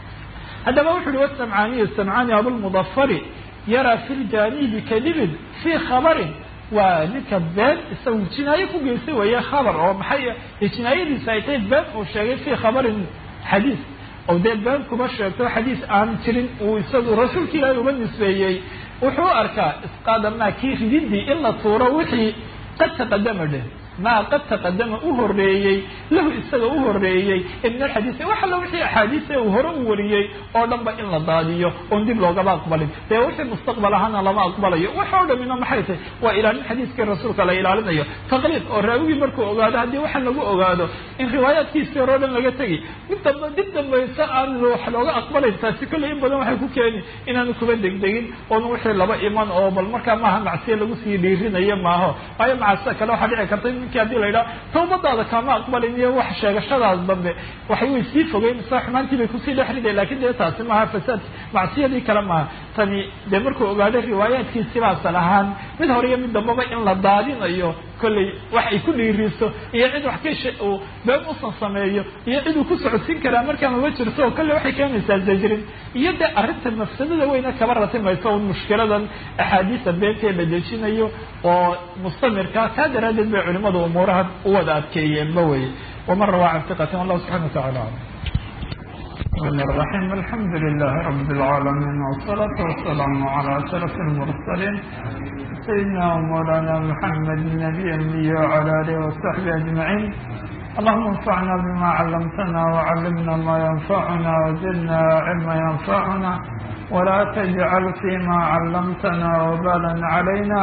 S1: haddaba wuxu uhi wasamcaaniyu samcaani abulmudafari yaraa fi ljanibi kadibin fii khabarin waa ninka been isagu jinaaye ku geystay weeye khabar oo maxay jinaayadiisa ay tahay been uu sheegay fii khabarin xadiis oo dee been kuma sheegto xadiis aan jirin uu isagu rasuulka ilaahi uga nisbeeyey wuxuu arkaa isqaada maa kii rididii in la tuuro wixii qad taqadama dheh maa qad taqadama u horeeyey lahu isaga u horeeyey min alxadiisi wax alla wixii axaadiise uu hore u wariyey oo dhan ba in la daadiyo oon dib loogaba aqbalin dee wixii mustaqbal ahaana lama aqbalayo wax oo dhamina maxay tahay waa ilaalin xadiiskii rasuulka la ilaalinayo taqliid oo raawigii markuu ogaado haddii waxaan lagu ogaado in riwaayaadkiisii hore o dhan laga tegi mid damba dib dambaysa aan wax looga aqbalayn taasi kolley in badan waxay ku keeni inaanu kuba degdegin oon wixii laba iman oo bal markaa maaha macsiya lagu sii dhiirinayo maaho waayo macaasida kale waxaa dhici karta in ninkii haddii la yidhaha tawbadaada kama aqbalin iyo wax sheegashadaas dambe waxay way sii fogeyn sa xumaantii bay kusii dhex riday lakin dee taasi maaha fasaad macsiyadii kale maaha tani dee markuu ogaaday riwaayaadkiisi baasal ahaan mid hore iyo mid dambaba in la daadinayo kolley wax ay ku dhiiriso iyo cid wax ka uu been usan sameeyo iyo cid uu ku socodsiin karaa markaa mama jirto oo kolley waxay keenaysaa zajrin iyo dee arrinta mafsadada weyna kaba ratimayso un mushkiladan axaadiisa beentee la dejinayo oo mustamirka kaa daraaddeed bay culimadu umuuraha u wada adkeeyeenba weye waman rawaa can hiqatin wallahu subxana wa tacala aclam
S2: الرحمن الرحيم الحمد لله رب العالمين والصلاة والسلام على أشرف المرسلين سيدنا ومولانا محمد النبي الأمي وعلى آله وصحبه أجمعين اللهم انفعنا بما علمتنا وعلمنا ما ينفعنا وزدنا علما ينفعنا ولا تجعل فيما علمتنا وبالا علينا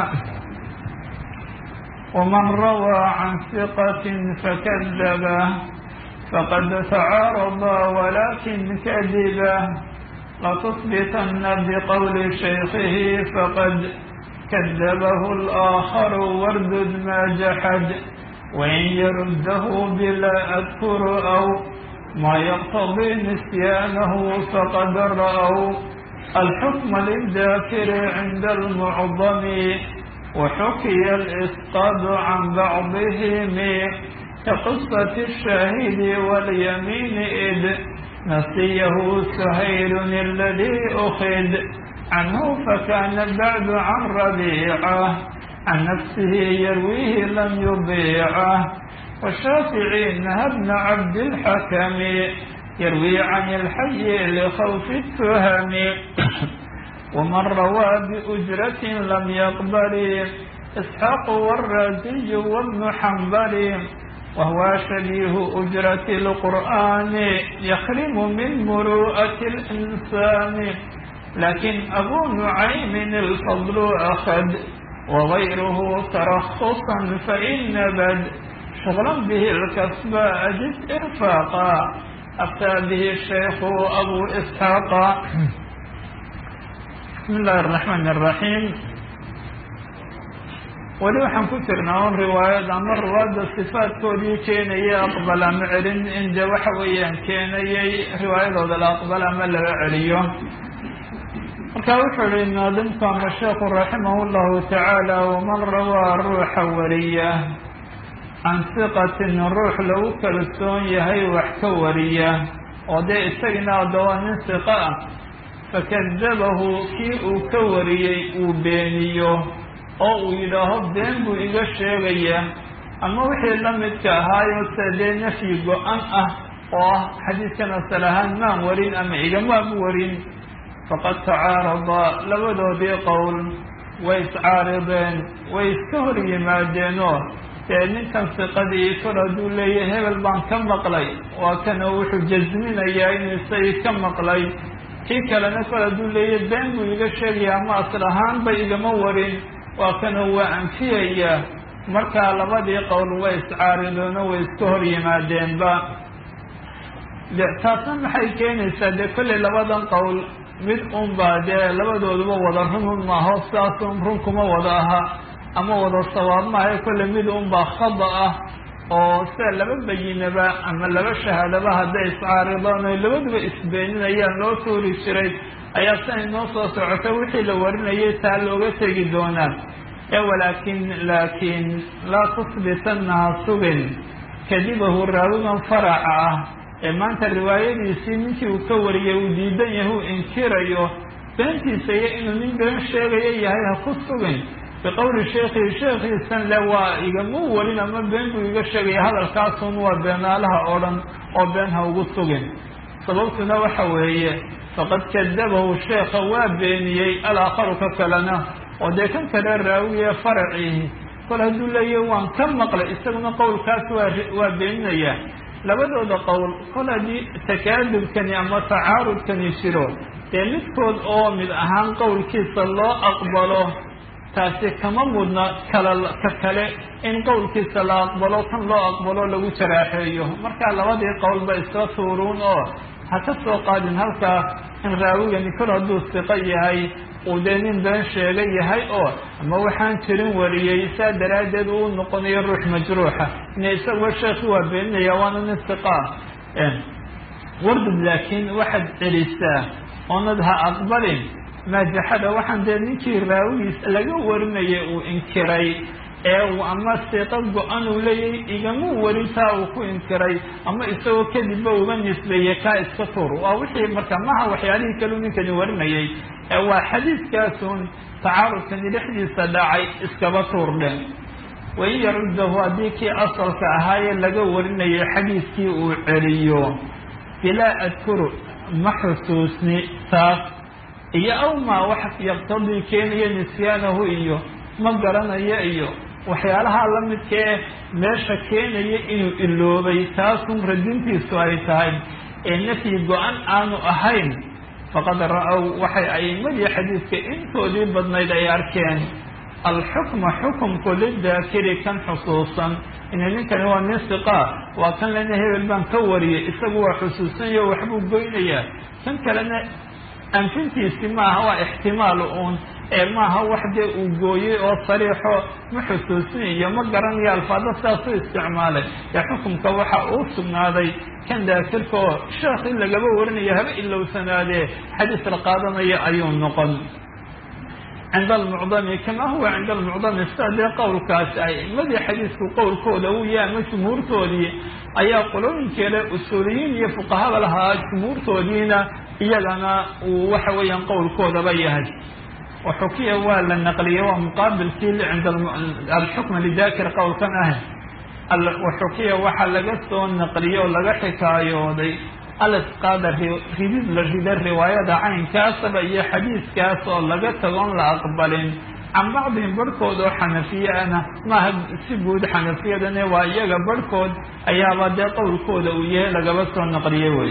S2: ومن روى عن ثقة فكذبه فقد تعارض ولكن كذبه لتصبتن بقول شيخه فقد كذبه الآخر واردد ما جحد وإن يرده بلا أذكر أو ما يقتضي نسيانه فقد رأوا الحكم للذاكر عند المعظم وحكي الإسقاط عن بعضهم كقصة الشاهد واليمين إذ نسيه سهيل الذي أخذ عنه فكان بعد عن ربيعه عن نفسه يرويه لم يضيعه والشافعي نهى ابن عبد الحكم يروي عن الحي لخوف التهم ومن روى بأجرة لم يقبل إسحاق والرازي وابن حنبل وهو شبيه أجرة القرآن يخرم من مروءة الإنسان لكن أبو نعيم الفضل أخذ وغيره ترخصا فإن بد شغلا به الكسب أجد إرفاقا أفتى به الشيخ أبو إسحاق بسم الله الرحمن الرحيم weli waxaan ku jirnaa un riwaayad ama riwaayadda sifaadkoodii keenaya aqbal ama celin in dee waxa weeyaan keenayay riwaayadooda la aqbal ama laga celiyo marka wuxuu yihi naadimku ama sheekhu raximah llahu tacaala waman rawaa ruuxa wariya can siqatin ruux lagu kalsoon yahay wax ka wariya oo dee isagina adawaa nin siqa ah fakadabahu kii uu ka wariyey uu beeniyo oo uu yidhaaho been buu iga sheegaya ama wixii la midka ahaayo se dee nafyi go-an ah oo ah xadiidkan asal ahaan maan warin ama igamaam warin faqad tacaarada labadoodii qowl way iscaarideen way iska hor yimaadeenoo dee ninkan siqadii kor hadduu leeyahay hebel baan ka maqlay waa kana wuxuu jasminayaa inuu isagii ka maqlay kii kalena kor hadduu leeyahay been buu iga sheegaya ama asal ahaanba igama warin waa kana waa anfiyaya markaa labadii qowl way iscaaridoono way iska hor yimaadeenba de taasna maxay keenaysaa dee kolley labadan qowl mid unbaa dee labadooduba wada runun maaho sidaasun run kuma wada aha ama wada sawaab maaha kolley mid unbaa khada ah oo sida laba bayinaba ama laba shahaadaba hadday iscaaridaan oy labaduba isbeeninayaan loo tuuri jiray ayaa siay noo soo socota wixii la warinayay taa looga tegi doonaa ee walaakin laakiin laa tusbitannaha sugin kadibahu raawigan faraca ah ee maanta riwaayadiisii ninkii uu ka wariyay uu diidan yahay uu inkirayo beentiisa iyo inuu nin been sheegayo yahay ha ku sugin biqowli sheekhihi sheekhiisan le waa igama warin ama been buu iga sheegaya hadalkaasun waa beenaalaha oo dhan oo been ha ugu sugin sababtuna waxa weeye faqad kadabahu sheekha waa beeniyey alaakharu ka kalena oo dee kan kale raawiye faracihi kol hadduu leeyahy waan ka maqlay isaguna qowlkaas waa waa beeninaya labadooda qowl kol haddii takaadubkani ama tacaarudkani jiro dee midkood oo mid ahaan qowlkiisa loo aqbalo taasi kama mudna kala ka kale in qowlkiisa la aqbalo kan loo aqbalo lagu jaraaxeeyo markaa labadii qowl ba iska tuuruun oo
S1: ha ka soo qaadin halkaa in raawigani kor hadduu siqo yahay uu dee nin been sheega yahay oo ama waxaan jirin wariyey saa daraaddeed uu noqonayo ruux majruuxa ina isagoo sheekhi waa beeninaya waana nin siqaa wardud laakiin waxaad celisaa oonad ha aqbalin maajaxada waxaan dee ninkii raawigiis laga warinayay uu inkiray ee uu ama siiqo go-an uu leeyahay igama warintaa uu ku inkiray ama isagoo kadibba uga nisbeeyey kaa iska tuur waa wixii marka maha waxyaalihii kaleu ninkani warinayay ee waa xadiiskaasun tacaarudkani dhexdiisa dhacay iskaba tuur dheh wain yaruddahu haddii kii asalka ahaayee laga warinayay xadiiskii uu celiyo bilaa adkuru ma xusuusni taas iyo aw maa wax yaqtadii keenaya nisyaanahu iyo ma garanayo iyo waxyaalaha la midkee meesha keenaya inuu iloobay taasun radintiisu ay tahay ee nafyi go-an aanu ahayn faqad ra-ow waxay a'imadii xadiidka intoodii badnayd ay arkeen alxukma xukumku lidaakiri kan xusuusan ina ninkani waa nin siqaa waa kan lena hebel baan ka wariyay isagu waa xusuusanyo waxbuu goynayaa kan kalena anfintiisi maaha waa ixtimaal uun ee maaha wax dee uu gooyey oo sariixo ma xusuusinayo ma garanayo alfaado sidaas u isticmaalay ee xukumka waxa uu sugnaaday kan daakirka oo sheekh in lagaba warinayo haba ilowsanaadee xadiis la qaadanaya ayuu noqon cinda almucdami kama huwa cinda almucdami sida dee qowlkaasi a'imadii xadiisku qowlkooda uu yahay ama jumhuurtoodii ayaa qolooyinkeeda usuuliyiin iyo fuqahada lahaa jumhuurtoodiina iyagana uu waxa weeyaan qowlkoodaba yahay waxukiya waa la naqliyey waa muqaabilkii cinda alxukma lidaakir qowlkan ah waxukiya waxaa laga soo naqliyey oo laga xikaayooday alisqaada ridid la rida riwaayada caynkaasaba iyo xadiiskaas oo laga tagoon la aqbalin can bacdihim barhkood oo xanafiye ana maaha si guud xanafiyadane waa iyaga barhkood ayaaba dee qowlkooda uu yahay lagaba soo naqliye wey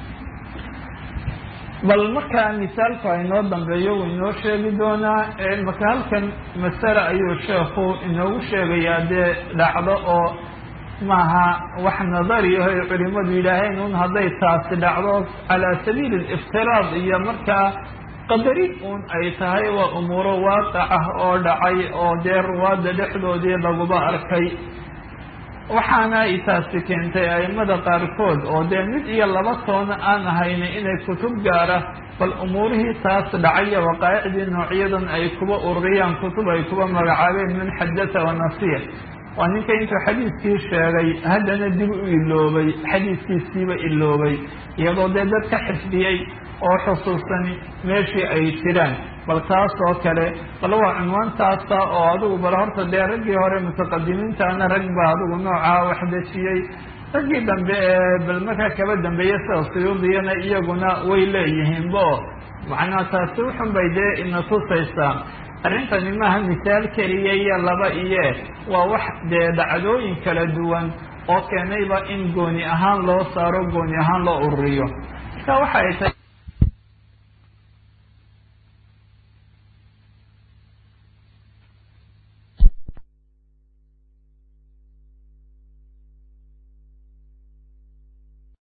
S1: bal markaa misaalku inoo dambeeyo wuu inoo sheegi doonaa marka halkan masale ayuu sheekhu inoogu sheegayaa dee dhacdo oo maaha wax nadariyaho ay culimadu yidhaaheen un hadday taasi dhacdo calaa sabiili aliftiraad iyo markaa qadari un ay tahay waa umuuro waaqac ah oo dhacay oo dee ruwaadda dhexdoodii laguba arkay waxaana ay taasi keentay a'immada qaarkood oo dee mid iyo laba toona aan ahayna inay kutub gaara bal umuurihii taas dhacaya waqaa'icdii noocyadan ay kuba ururiyaan kutub ay kuba magacaabeen min xadata wa nasiya waa ninka intuu xadiiskii sheegay haddana dib u iloobay xadiiskiisiiba iloobay iyadoo dee dad ka xifdiyey oo xusuusani meeshii ay jiraan bal taas oo kale bal waa cunwaantaasa oo adigu bal horta dee raggii hore mutaqadimiintaana rag baa adigu noocaa wax dejiyey raggii dambe ee bal markaa kaba dambeeya sida suyuudiyana iyaguna way leeyihiinba oo macnaa taasi wuxun bay dee ina tusaysaa arrintani maaha misaal keliya iyo laba iyo waa wax dee dhacdooyin kala duwan oo keenayba in gooni ahaan loo saaro gooni ahaan loo ururiyo marka waxa ay tahay